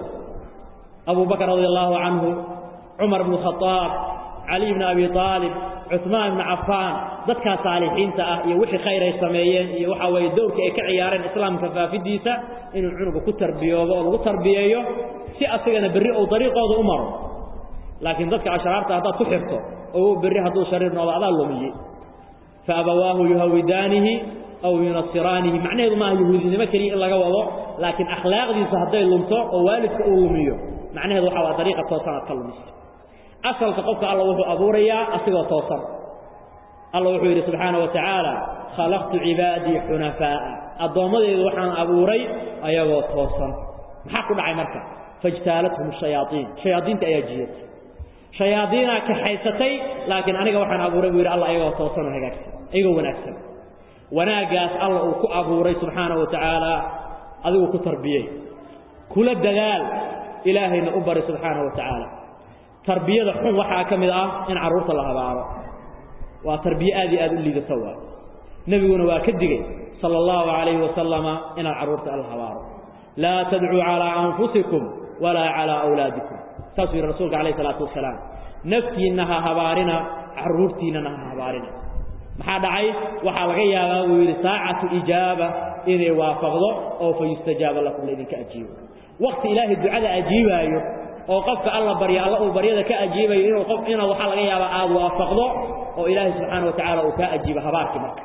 abu bakr radi allahu canhu cumar bnu khadaab caliy bni abi aalib cuثmaan bni cafaan dadkaa saalixiinta ah iyo wixii khayr ay sameeyeen iyo waxaa weeye dowrkii ay ka ciyaareen islaamka faafidiisa inuu cunuga ku tarbiyoobo oo lagu tarbiyeeyo si asagana berri ou dariiqooda u maro laakiin dadka ashraarta haddaad ku xirto oo berri hadduu shariir noodo adaa lumiyey faabawaahu yuhawidaanihi aw yunasiraanihi macnaheedu maaha yahuudinimo keliya in laga wado laakiin akhlaaqdiisa hadday lumto oo waalidka uu lumiyo macnaheedu waxa waa dariiqa toosanaad ka lumisa asalka qofka alla wuxuu abuurayaa asigoo toosan alla wuxuu yidhi subxaana wa tacaala khalaqtu cibaadii xunafaa'a addoommadeydu waxaan abuuray ayagoo toosan maxaa ku dhacay marka faijtaalathum shayaaiin shayaadiinta ayaa jiyatay shayaadiinaa kaxaysatay laakiin aniga waxaan abuuray buu yidhi alla ayagoo toosan oo hagaagsan ayagoo wanaagsan wanaaggaas alla uu ku abuuray subxaana wa tacaala adigu ku tarbiyey kula dadaal ilaahayna u bari subxaana wa tacaala tarbiyada xun waxaa ka mid ah in carruurta la habaaro waa tarbiye aad iyo aad u liidato waa nebiguna waa ka digey sala allahu calayhi wasalama inaad carruurta la habaaro laa tadcuu calaa anfusikum walaa calaa awlaadikum saasuu yidhi rasuulka calayh isalaatu wasalaam naftiinna ha habaarina carruurtiinnana ha habaarina maxaa dhacay waxaa laga yaabaa buu yidhi saacatu ijaaba inay waafaqdo oo fa yustajaaba lakum laydinka ajiibo wakti ilaahay ducada ajiibaayo oo qofka alla barya alla uu baryada ka ajiibayo inuu qof ina waxaa laga yaabaa aada waafaqdo oo ilaahay subxaana wa tacaala uu kaa ajiibo habaarkii marka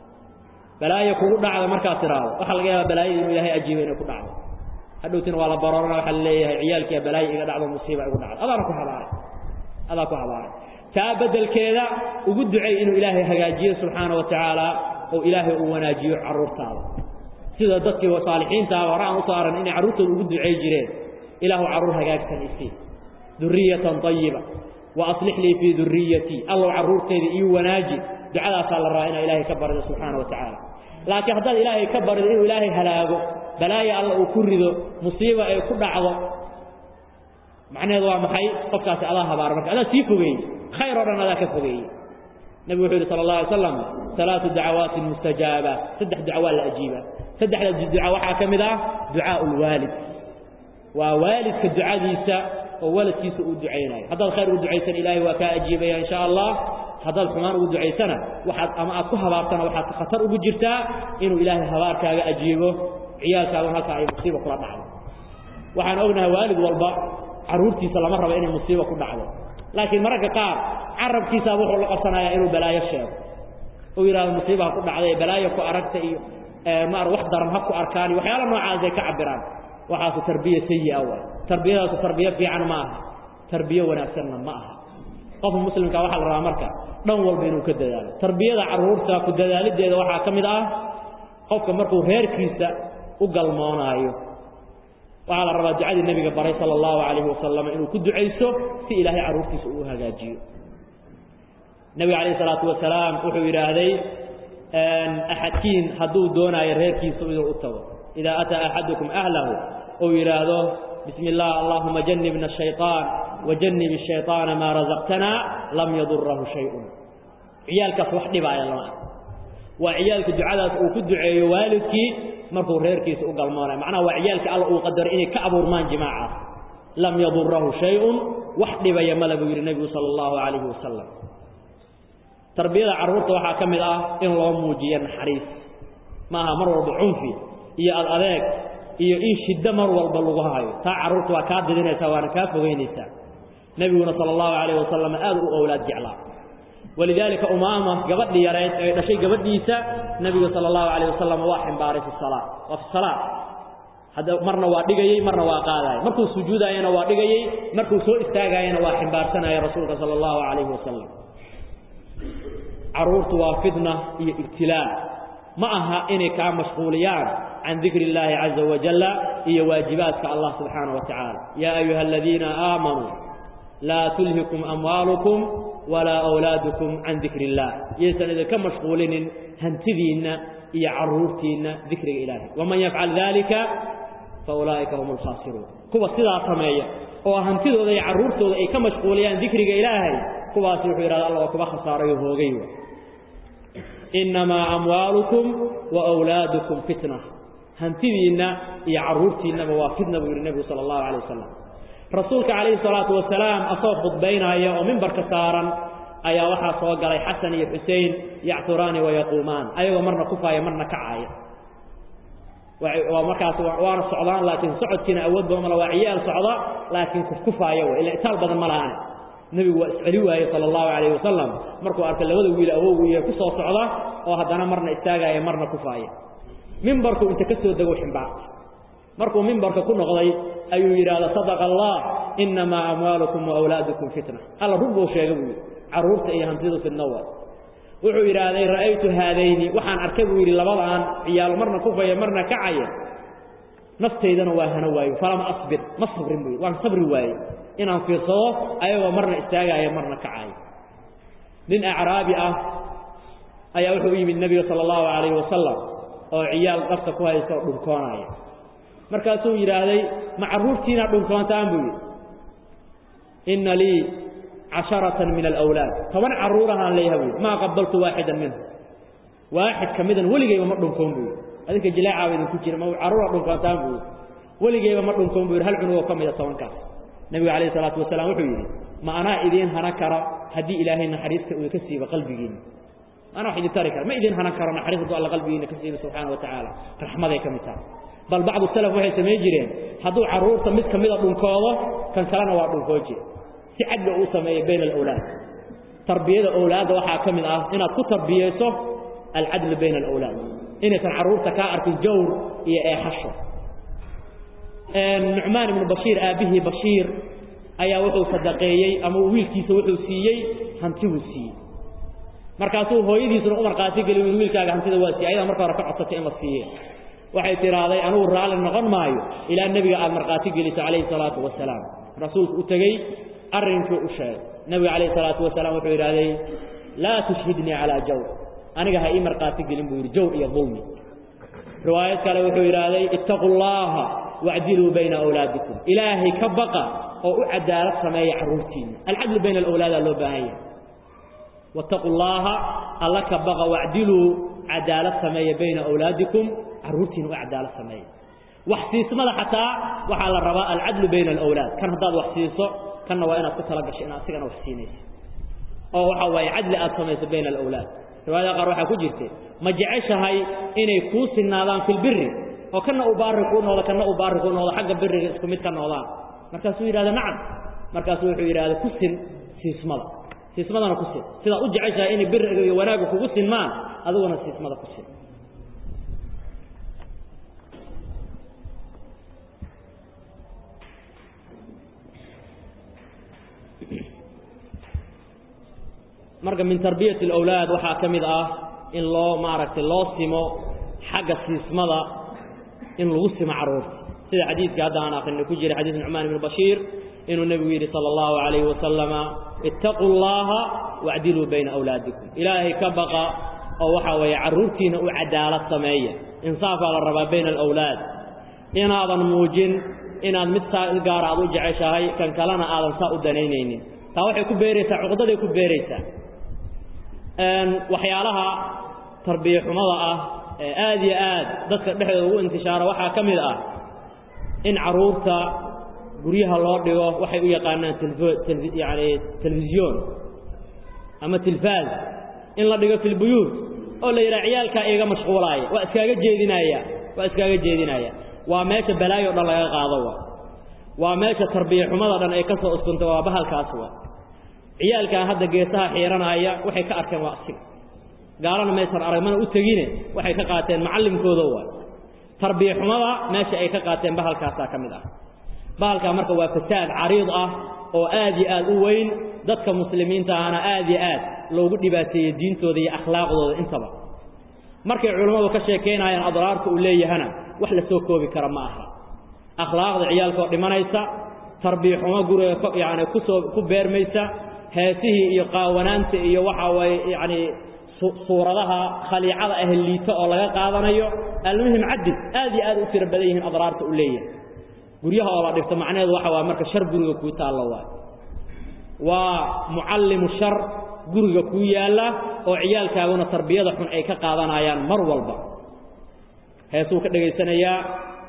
balaayo kugu dhacda markaad tiraahdo waxaa laga yaabaa balaayada inuu ilaahay ajiibo inay ku dhacdo hadhowtina waa la baroorana waxaa la leeyahay ciyaalkiiya balaayo iga dhacdo musiiba igu dhacdo adaana ku habaaray adaa ku habaaray taa beddelkeeda ugu ducay inuu ilaahay hagaajiyo subxaana wa tacaala oo ilaahay uu wanaajiyo carruurtaada sida dadkii saalixiintaa hore aan usoo aran inay carruurtooda ugu ducay jireen ilaahu carruur hagaagsan isii duriyatan ayiba wa aslix lii fii duriyatii allow carruurtayda ii wanaaji ducadaasaa la rabaa inaa ilaahay ka barido subxaana wa tacaala laakiin haddaad ilaahay ka barido inuu ilaahay halaago balaaya alla uu ku rido musiiba ay ku dhacdo macnaheedu waa maxay qofkaasi adaa habaara marka adaa sii fogeeyey khayr oo dhan adaa ka fogeeyey nebigu wuxuu yidhi sala allah alay slam alaatu dacawaatin mustajaaba saddex duca waa la ajiibaa saddexda duca waxaa ka mid ah ducaau lwaalid waa waalidka ducadiisa oo waladkiisa uu ducaynayo haddaad khayr ugu ducaysan ilaahay waa kaa ajiibaya insha allah haddaad xumaan ugu ducaysana waxaad ama aad ku habaartana waxaad khatar ugu jirtaa inuu ilaahay habaarkaaga ajiibo ciyaalkaaguna halkaa ay musiiba kula dhacdo waxaan ognahay waalid walba carruurtiisa lama rabo inay musiiba ku dhacdo laakiin mararka qaar carabkiisaa wuxuu la qabsanayaa inuu balaayo sheego uu yidhahdo musiibaha ku dhacday balaayo ku aragta iyo maar wax daran ha ku arkaan iyo waxyaala noocaas ay ka cabiraan waxaasu tarbiya sayi'a waay tarbiyadaasu tarbiyo fiican ma aha tarbiyo wanaagsanna ma aha qofka muslimka waxaa la rabaa marka dhan walba inuu ka dadaalo tarbiyada carruurta ku dadaalideeda waxaa ka mid ah qofka markuu reerkiisa u galmoonaayo waxaa la rabaa ducadii nebiga baray sala allahu calayhi wasalam inuu ku ducayso si ilaahay carruurtiisa uu hagaajiyo nebiga calayhi salaatu wasalaam wuxuu yidhaahday axadkiin hadduu doonaayo reerkiisa inuu u tago idaa ataa axadukum ahlahu ou yidhaahdo bismi illah allahuma janibna ashayطaan wajanib الshayطaana maa razaqtana lam yadurahu shayun ciyaalkaas wax dhibaaya lama ah waa ciyaalka ducadaas uu ku duceeyo waalidkii markuu reerkiisa u galmoonayo macnaha waa ciyaalkii alla uu qadaray inay ka abuurmaan jimaacaas lam yadurahu shayun wax dhibaya male buu yidhi nebigu sala allahu calayhi wasalam tarbiyada carruurta waxaa ka mid ah in loo muujiyo naxariis maaha mar walba cunfi iyo ad adeeg iyo in shiddo mar walba lagu hayo taa carruurta waa kaa didinaysaa waana kaa fogeynaysaa nebiguna sala allahu calayhi wasalam aad u owlaad jeclaa walidaalika umaama gabadhii yareed ee dhashay gabadhiisa nebiga sala allahu calayh wasalam waa ximbaaray fi salaa waa fi salaa hadda marna waa dhigayey marna waa qaadaayay markuu sujuudaayana waa dhigayey markuu soo istaagaayana waa ximbaarsanaya rasuulka sala allahu calayhi wasalam carruurtu waa fitna iyo ibtilaa ma aha inay kaa mashquuliyaan can dikri اllaahi caza wajalla iyo waajibaadka allah subxaanaه wa tacaala yaa ayuha aladiina aamanuu laa tulhikum amwaalukum walaa awlaadukum can dikri اllah yaysan idinka mashquulinin hantidiinna iyo carruurtiinna dikriga ilaahay waman yafcal dalika faulaa'ika hum alkhaasiruun kuwa sidaa sameeya oo hantidooda iyo carruurtooda ay ka mashquuliyaan dikriga ilaahay kuwaasi wuxuu yidhahda alla waa kuba khasaarayo hoogay innamaa amwaalukum wa wlaadukum fitna hantidiinna iyo carruurtiinnaba waa fitna buu yidhi nebigu sala allahu calay wasalam rasuulka calayhi salaatu wasalaam asagoo khudbaynaya oo mimbarka saaran ayaa waxaa soo galay xasan iyo xusein yacturaani wayaquumaan ayagoo marna kufaaya marna kacaaya waa markaas waana socdaan laakiin socodkiina awood badan mala waa ciyaal socda laakiin kufkufaaya wey ila itaal badan ma lahaane nebigu waa isceli waaye sala allahu calayhi wasalam markuu arkay labada wiil awowgu iyo ku soo socda oo haddana marna istaagaaya marna kufaaya mimbarku inta ka soo dego ximbaarta markuu mimbarka ku noqday ayuu yidhaahda sadaqa allah innamaa amwaalukum wa awlaadukum fitna alla run buu sheegay buu yidhi carruurta iyo hantidu fidno waa wuxuu yidhaahday ra'aytu haadayni waxaan arkay buu yidhi labadaan ciyaal marna kufaya marna kacaya naftaydana waa hana waayo falama asbir ma sabrin buu yidhi waan sabri waaye inaan fiirsado ayagoo marna istaagaaya marna kacaya nin acraabi ah ayaa wuxuu u yimid nebiga sala allahu calayhi wasalam oo ciyaal dhabta ku haysta oo dhunkoonaya markaasuu yidhaahday ma carruurtiinaa dhunkoontaan buu yidhi inna lii casharatan min alawlaad toban carruurahaan leeyahay buu yidhi maa qabaltu waaxidan minhu waaxid ka midan weligayba ma dhunkoon buu yidhi adinka jileecaaba idinku jira ma carruura dhunkoontaan buu yidhi weligayba ma dhunkoon buu yidhi hal cunugoo ka mida tobankaas nebigu calayhi salaatu wasalaam wuxuu yidhi ma anaa idiin hanan kara haddii ilaahay naxariista uu ka siiba qalbigiinna anaa wax idin tari kara ma idin hanan karo naxariis hadduu alla qalbigiinna ka siiba subxaana wa tacaala raxmaday ka mid tahay bal bacdu salaf waxay samayn jireen hadduu carruurta mid ka mida dhunkoodo kan kalena waa dhunkoo jira si cadga uu sameeyo bayna alawlaad tarbiyada awlaadda waxaa ka mid ah inaad ku tarbiyeyso alcadlu bayna alawlaad inaysan carruurta kaa arkin jawr iyo eexasho nucmaan ibnu bashiir aabbihii bashiir ayaa wuxuu sadaqeeyey ama wiilkiisa wuxuu siiyey hantibuu siiyey markaasuu hooyadiisuna u markhaati geli wiilkaaga hantida waa siiyey ayada marka hore ka codsatay in la siiye waxay tidhaahday anugu raalli noqon maayo ilaa nebiga aad markhaati geliso calayhi salaatu wasalaam rasuulku u tegey arrinkii u sheegay nebiga calayhi salaatu wasalaam wuxuu yidhahday laa tushhidnii calaa jawr aniga ha ii markhaati gelin buu yidhi jawr iyo dulmi riwaayad kale wuxuu yidhaahday ittaqu llaaha wacdiluu bayna awlaadikum ilaahay ka baqa oo u cadaalad sameeya carruurtiinna alcadlu bayna alawlaadaa loo baahan yahay wattaqu llaaha alla ka baqa wacdiluu cadaalad sameeya bayna awlaadikum carruurtiina u cadaalad sameeya wax siismada xataa waxaa la rabaa alcadlu bayna alawlaad kan haddaad wax siiso kanna waa inaad ku tala gasho in asigana wax siinaysa oo waxa waaye cadli aad samayso bayna alawlaad riwaayada qaar waxaa ku jirta ma jeceshahay inay kuu sinaadaan fi lbiri oo kana uu baari kuu noqdo kana uu baari kuu noqdo xagga biriga isku mid ka noqdaan markaasuu yidhahda nacam markaasuu wuxuu yidhahda ku sin siismada siismadana ku sin sidaa u jeceshahay inay biriga iyo wanaagga kugu sinmaan adiguna siismada ku sin marka min tarbiyati alawlaad waxaa ka mid ah in loo maaragtay loo simo xagga siismada in lagu simo carruurta sida xadiidka hadda aan akrinay ku jira xadiis nucmaan ibnu bashiir inuu nebigu yidhi sala allahu calayhi wasalama ittaquu llaha wacdiluu bayna awlaadikum ilaahay ka baqa oo waxaa weeye carruurtiina u cadaalad sameeya insaafaa la rabaa bayna alawlaad inaadan muujin inaad mid saa il gaara aad u jeceshahay kan kalena aadan saa u danaynaynin taa waxay ku beeraysaa cuqdaday ku beeraysaa waxyaalaha tarbiya xumada ah ee aad iyo aad dadka dhexdooda ugu intishaara waxaa ka mid ah in carruurta guryaha loo dhigo waxay u yaqaanaan yani telefisyoon ama tilfaaz in la dhigo fi lbuyuut oo la yidhaha ciyaalkaa iiga mashquulaaya waa iskaaga jeedinaya waa iskaaga jeedinaya waa meesha balaayo o dhan laga qaado wa waa meesha tarbiya xumada dhan ay ka soo uskunta waa bahalkaas wa ciyaalkan hadda geesaha xiiranaya waxay ka arkeen waa asiga gaalana maysan aragmana u tegine waxay ka qaateen macallimkooda waa tarbiya xumada meesha ay ka qaateen bahalkaasaa ka mid ah bahalkaa marka waa fasaad cariid ah oo aad iyo aad u weyn dadka muslimiinta ahna aad iyo aad loogu dhibaateeyey diintooda iyo akhlaaqdooda intaba markay culammadu ka sheekaynayaan adraarta uu leeyahana wax la soo koobi kara ma aha akhlaaqda ciyaalkaoo dhimanaysa tarbiya xumo guriga yani kusoo ku beermaysa heesihii iyo qaawanaanta iyo waxaa waaye yacani suuradaha khaliicada ah liito oo laga qaadanayo almuhim cadid aad iyo aad u tiro badan yihiin adraarta u leeyahay guryaha oo la dhigto macnaheedu waxa waa marka shar guriga kuu taallo waay waa mucallimu shar guriga kuu yaalla oo ciyaalkaaguna tarbiyada xun ay ka qaadanayaan mar walba heesuu ka dhegaysanayaa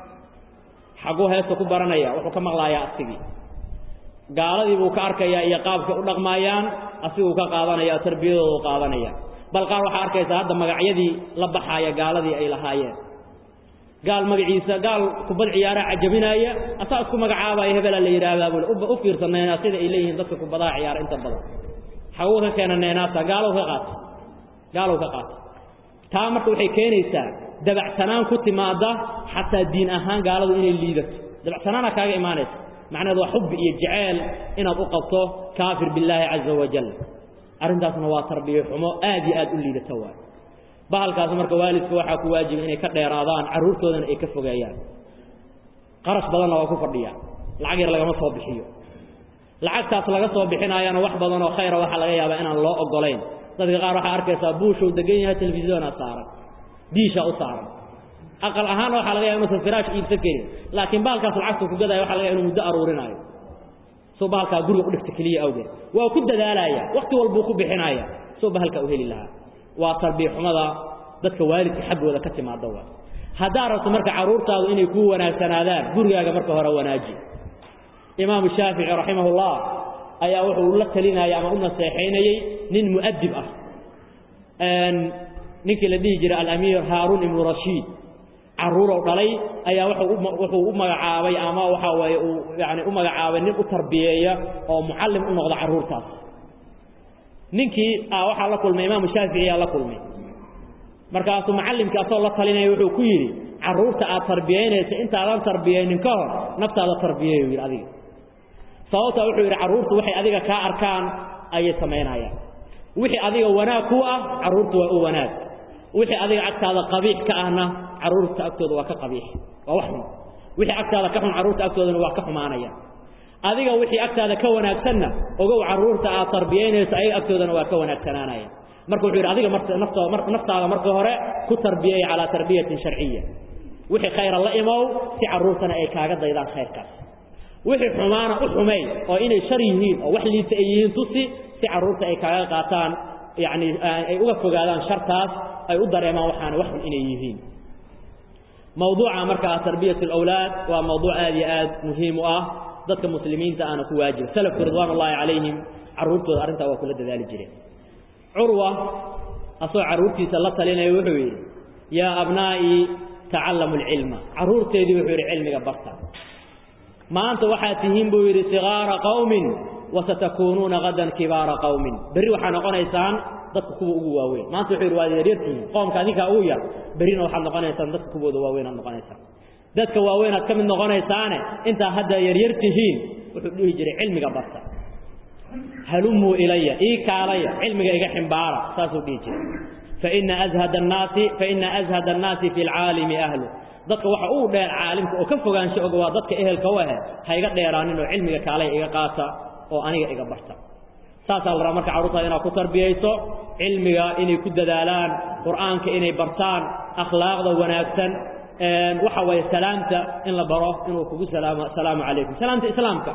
xaguu heesta ku baranaya wuxuu ka maqlaayaa asigii gaaladii buu ka arkayaa iyo qaabkay u dhaqmaayaan asiguu ka qaadanaya oo tarbiyadooda u qaadanaya bal qaar waxaa arkaysaa hadda magacyadii la baxaaya gaaladii ay lahaayeen gaal magaciisa gaal kubad ciyaaraha cajabinaaya asaa isku magacaabaya hebelaa la yidhaahdaa bule u fiirsanayna sida ay leeyihiin dadka kubadaha ciyaara inta badan xaguu ka keena neenaasa gaalow ka qaata gaalow ka qaata taa marka waxay keenaysaa dabacsanaan ku timaada xataa diin ahaan gaaladu inay liidato dabacsanaana kaaga imaanaysa macnaheedu waa xubbi iyo jaceyl inaad u qabto kaafir billaahi caza wajal arrintaasna waa tarbiya xumo aad iyo aad u liidata waay bahalkaas marka waalidka waxaa ku waajiba inay ka dheeraadaan carruurtoodana ay ka fogeeyaan qarash badanna waa ku fadhiyaa lacag yar lagama soo bixiyo lacagtaas laga soo bixinaayana wax badan oo khayra waxaa laga yaabaa inaan loo ogolayn dadka qaar waxaa arkaysaa buushuu degan yahay telefisyoonaa saaran diishaa u saaran aqal ahaan waxaa laga yaba inuusan firaash iibsan karin laakiin bahalkaas lacagtuu ku gadaya waxa laga yaba inu muddo aruurinaayo soo bahalkaa guriga u dhigta keliya awgeed waa ku dadaalaya wakti walbuu ku bixinaya soo bahalkaa u heli lahaa waa tarbiya xumada dadka waalidka xaggooda ka timaada waa haddaa rabto marka carruurtaadu inay kuu wanaagsanaadaan gurigaaga marka hore wanaaji imaamu shaafici raximahullah ayaa wuxuu la talinaya ama u naseexaynayey nin mu'adib ah ninkii la dhihi jiray alamiir haaruun ibnu rashiid carruurow dhalay ayaa wuxuu u magacaabay ama waxaa weeye uu yani u magacaabay nin u tarbiyeeya oo mucallim u noqda carruurtaas ninkii waxaa la kulmay imaamu shaafici yaa la kulmay markaasuu macallimkii asagoo la talinaya wuxuu ku yidhi carruurta aad tarbiyaynaysa intaadan tarbiyaynin ka hor naftaada tarbiyeeyo yidhi adiga sababtaa wuxuu yidhi carruurtu waxay adiga kaa arkaan ayay samaynayaan wixii adiga wanaag ku ah carruurtu waa u wanaag wixii adiga agtaada qabiix ka ahna carruurta agtooda waa ka qabiix waa wax xun wixii agtaada ka xun carruurta agtoodana waa ka xumaanaya adiga wixii agtaada ka wanaagsanna ogow carruurta aad tarbiyaynayso ayaga agtoodana waa ka wanaagsanaanaya marka wuxuu yidhi adiga naftaada marka hore ku tarbiyey calaa tarbiyatin sharciya wixii khayra la imow si carruurtana ay kaaga daydaan khayrkaas wixii xumaana u xumay oo inay shar yihiin oo wax liita ay yihiin tusi si carruurta ay kaaga qaataan yacni ay uga fogaadaan shartaas ay u dareemaan waxaana wax xun inay yihiin mawduuca markaa tarbiyat alawlaad waa mawduuc aad iyo aad muhiim u ah dadka muslimiinta aana ku waajiba salafku ridwaan ullaahi calayhim carruurtooda arrintaa waa kula dadaali jireen curwa asagoo carruurtiisa la talinaya wuxuu yidhi yaa abnaa'ii tacallamu alcilma carruurteedii wuxuu yidhi cilmiga barta maanta waxaad tihiin buu yidhi sigaara qowmin wasatakuunuuna hadan kibaara qowmin berri waxaa noqonaysaan dadka kuwa ugu waaweyn maanta wuxuu yidhi waad yaryartihiin qoomka adinkaa ugu yar berrina waxaad noqonaysaan dadka kuwooda waaweyn aad noqonaysaan dadka waaweyn aad ka mid noqonaysaane intaa hadda yaryar tihiin wuxuu dhihi jiray cilmiga barta halumuu ilaya ii kaalaya cilmiga iga ximbaara saasuu dhihi jiray faina ashad annaasi faina ashada annaasi fi lcaalimi ahlu dadka waxa uu dheer caalimka oo ka fogaansho og waa dadka ehelka u ahe ha iga dheeraanin oo cilmiga kaalaya iga qaata oo aniga iga barta saasaa la rabaa marka carruurtaada inaad ku tarbiyayso cilmiga inay ku dadaalaan qur'aanka inay bartaan akhlaaqda wanaagsan waxa waye salaamta in la baro inuu kugu salaamo asalaamu calaykum salaamta islaamka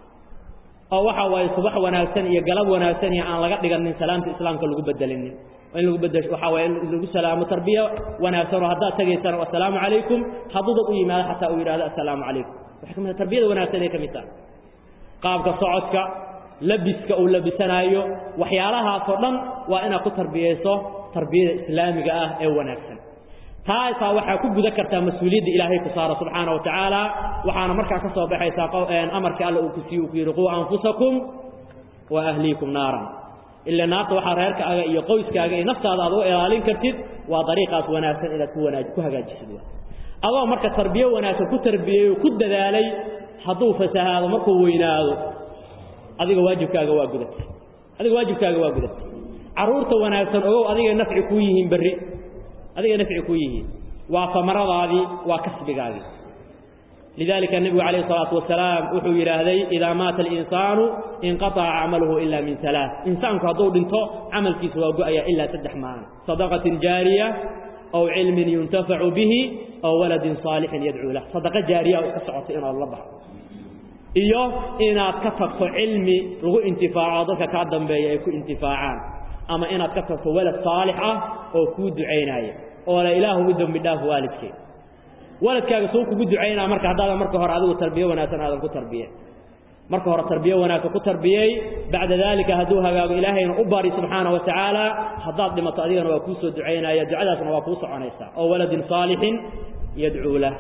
oo waxa waaye subax wanaagsan iyo galab wanaagsan iyo aan laga dhiganin salaamta islaamka lagu bedelinin in lagu bedesho waxa waaye in lagu salaamo tarbiya wanaagsan oo haddaad tagaysana assalaamu calaykum hadduu dad u yimaado xataa uu yidhahdo assalaamu calaykum waxay ka mid tahay tarbiyada wanaagsan ay ka mid tahay qaabka socodka labiska uu labisanaayo waxyaalahaasoo dhan waa inaad ku tarbiyayso tarbiyada islaamiga ah ee wanaagsan taasaa waxaa ku guda kartaa mas-uuliyadda ilaahay ku saara subxaana wa tacaala waxaana markaa ka soo baxaysaa amarkii alla uu ku siiye uu ku yidhi quu anfusakum wa ahliikum naaran ila naarta waxaa reerkaaga iyo qoyskaaga iyo naftaada aad u ilaalin kartid waa dariiqaas wanaagsan inaad ku wanaaj ku hagaajisid adoo marka tarbiyo wanaagsan ku tarbiyeeyo ku dadaalay hadduu fasahaado markuu weynaado adiga waajibkaaga waa gudatay adiga waajibkaaga waa gudatay carruurta wanaagsan ogow adigay nafci kuu yihiin berri adiga nafci ku yihiin waa samaradaadii waa kasbigaagii lidalika nebigu calayh الsalaatu wasalaam wuxuu yidhaahday idaa maata alinsaanu inqaطaca camaluhu ila min alaa insaanku hadduu dhinto camalkiisa waa go-aya ilaa saddex maalin sadaqatin jaariya aw cilmin yuntafacu bihi aw waladin saalixin yadcuu lah sadaqo jaariya iska socoto inaad la baxdo iyo inaad ka tagto cilmi lagu intifaaco dadka kaa dambeeya ay ku intifaacaan ama inaad ka tagto walad saalix ah oo kuu ducaynaya oo la ilaahu u dembi dhaaf waalidkay waladkaaga suu kugu ducaynaa marka haddaadan marka hore adigu tarbiye wanaagsan aadan ku tarbiye marka hore tarbiye wanaagsan ku tarbiyey bacda daalika hadduu hagaago ilaahayna u bari subxaana wa tacaala haddaad dhimato adigana waa kuu soo ducaynaya ducadaasna waa kuu soconaysaa oo waladin saalixin yadcuu lah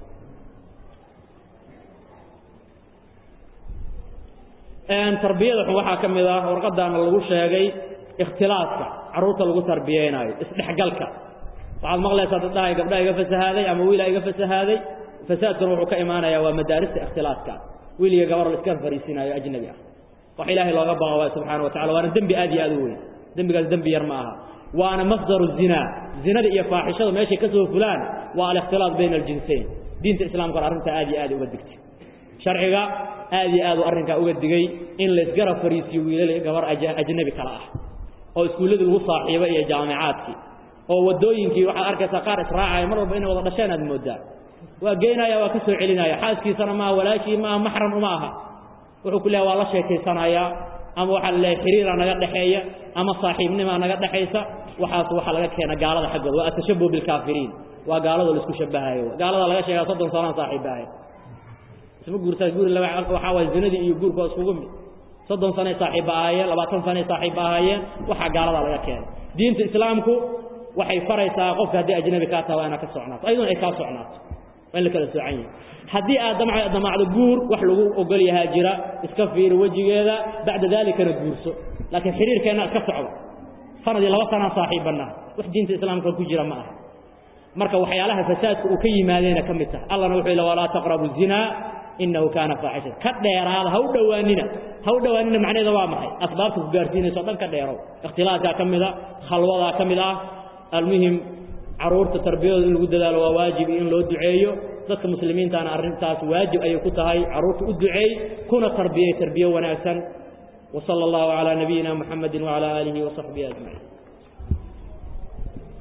tarbiyada waxaa ka mid ah warqadaana lagu sheegay ikhtilaaska carruurta lagu tarbiyeynaayo isdhexgalka waxaad maqlaysaa dad dhahay gabdhaha iga fasahaaday ama wiilaa iga fasahaaday fasaadkuna wuxuu ka imaanayaa waa madaarista ikhtilaaska wiil iyo gabar la iska fariisinaayo ajnabi ah wax ilaahay looga baqa waay subxana wa tacala waana dembi aad iyo aad u weyn dembigaas dembi yar ma aha waana masdaru zinaa zinada iyo faaxishada meeshay ka soo fulaan waa alikhtilaat bayna aljinsayn diinta islamkuna arrintaa aad iyo aad uga digtay sharciga aad iyo aad u arrinkaa uga digay in laysgarab fariisiyo wiilal gabar ajnabi kale ah oo iskuulladii lagu saaxiibo iyo jaamicaadkii oo waddooyinkii waxaad arkaysaa qaar israacaya mar walba inay wada dhasheen aad mooddaa waa geynaya waa ka soo celinaya xaaskiisana maaha walaashii maaha maxram uma aha wuxuu ku leehay waa la sheekaysanayaa ama waxaa la leehay xiriiraa naga dhexeeya ama saaxiibnimaa naga dhexaysa waxaas waxaa laga keena gaalada xaggooda waa atashabuh bilkaafiriin waa gaalado laisku shabahayo gaalada laga sheegaa soddon sanaan saaxiibahay isma guurtaa guuri laba waxaa waay zinadii iyo guurku waa iskugu mid soddon sanay saaxiibba ahaayeen labaatan sanay saaxiibba ahaayeen waxaa gaaladaa laga keenay diinta islaamku waxay faraysaa qofka haddii ajnabi kaa taha waa inaad ka socnaato ayaduna ay kaa socnaato waa in la kala soocan yahay haddii aad dam damacdo guur wax lagu ogol yahaa jira iska fiiri wejigeeda bacda daalikana guurso laakiin xiriirkeenna iska socdo sanadii laba sanaa saaxiibbanaa wax diinta islaamka ku jira ma aha marka waxyaalaha fasaadka uu ka yimaadeyna ka mid tahay allahna wuxuu yidhi walaa taqrabu zinaa inahu kaana faaxishan ka dheeraada ha u dhowaanina ha u dhowaanina macnaheeda waa maxay asbaabta ku gaarsiinayso o dhan ka dheerow ikhtilaadkaa ka mid a khalwadaa ka mid ah almuhim carruurta tarbiyadooda in lagu dadaalo waa waajib iyo in loo duceeyo dadka muslimiintaana arrintaas waajib ayay ku tahay carruurta u duceey kuna tarbiyey tarbiye wanaagsan wa sala allahu calaa nabiyina muxamedin wacalaa aalihi wa saxbihi ajmaciin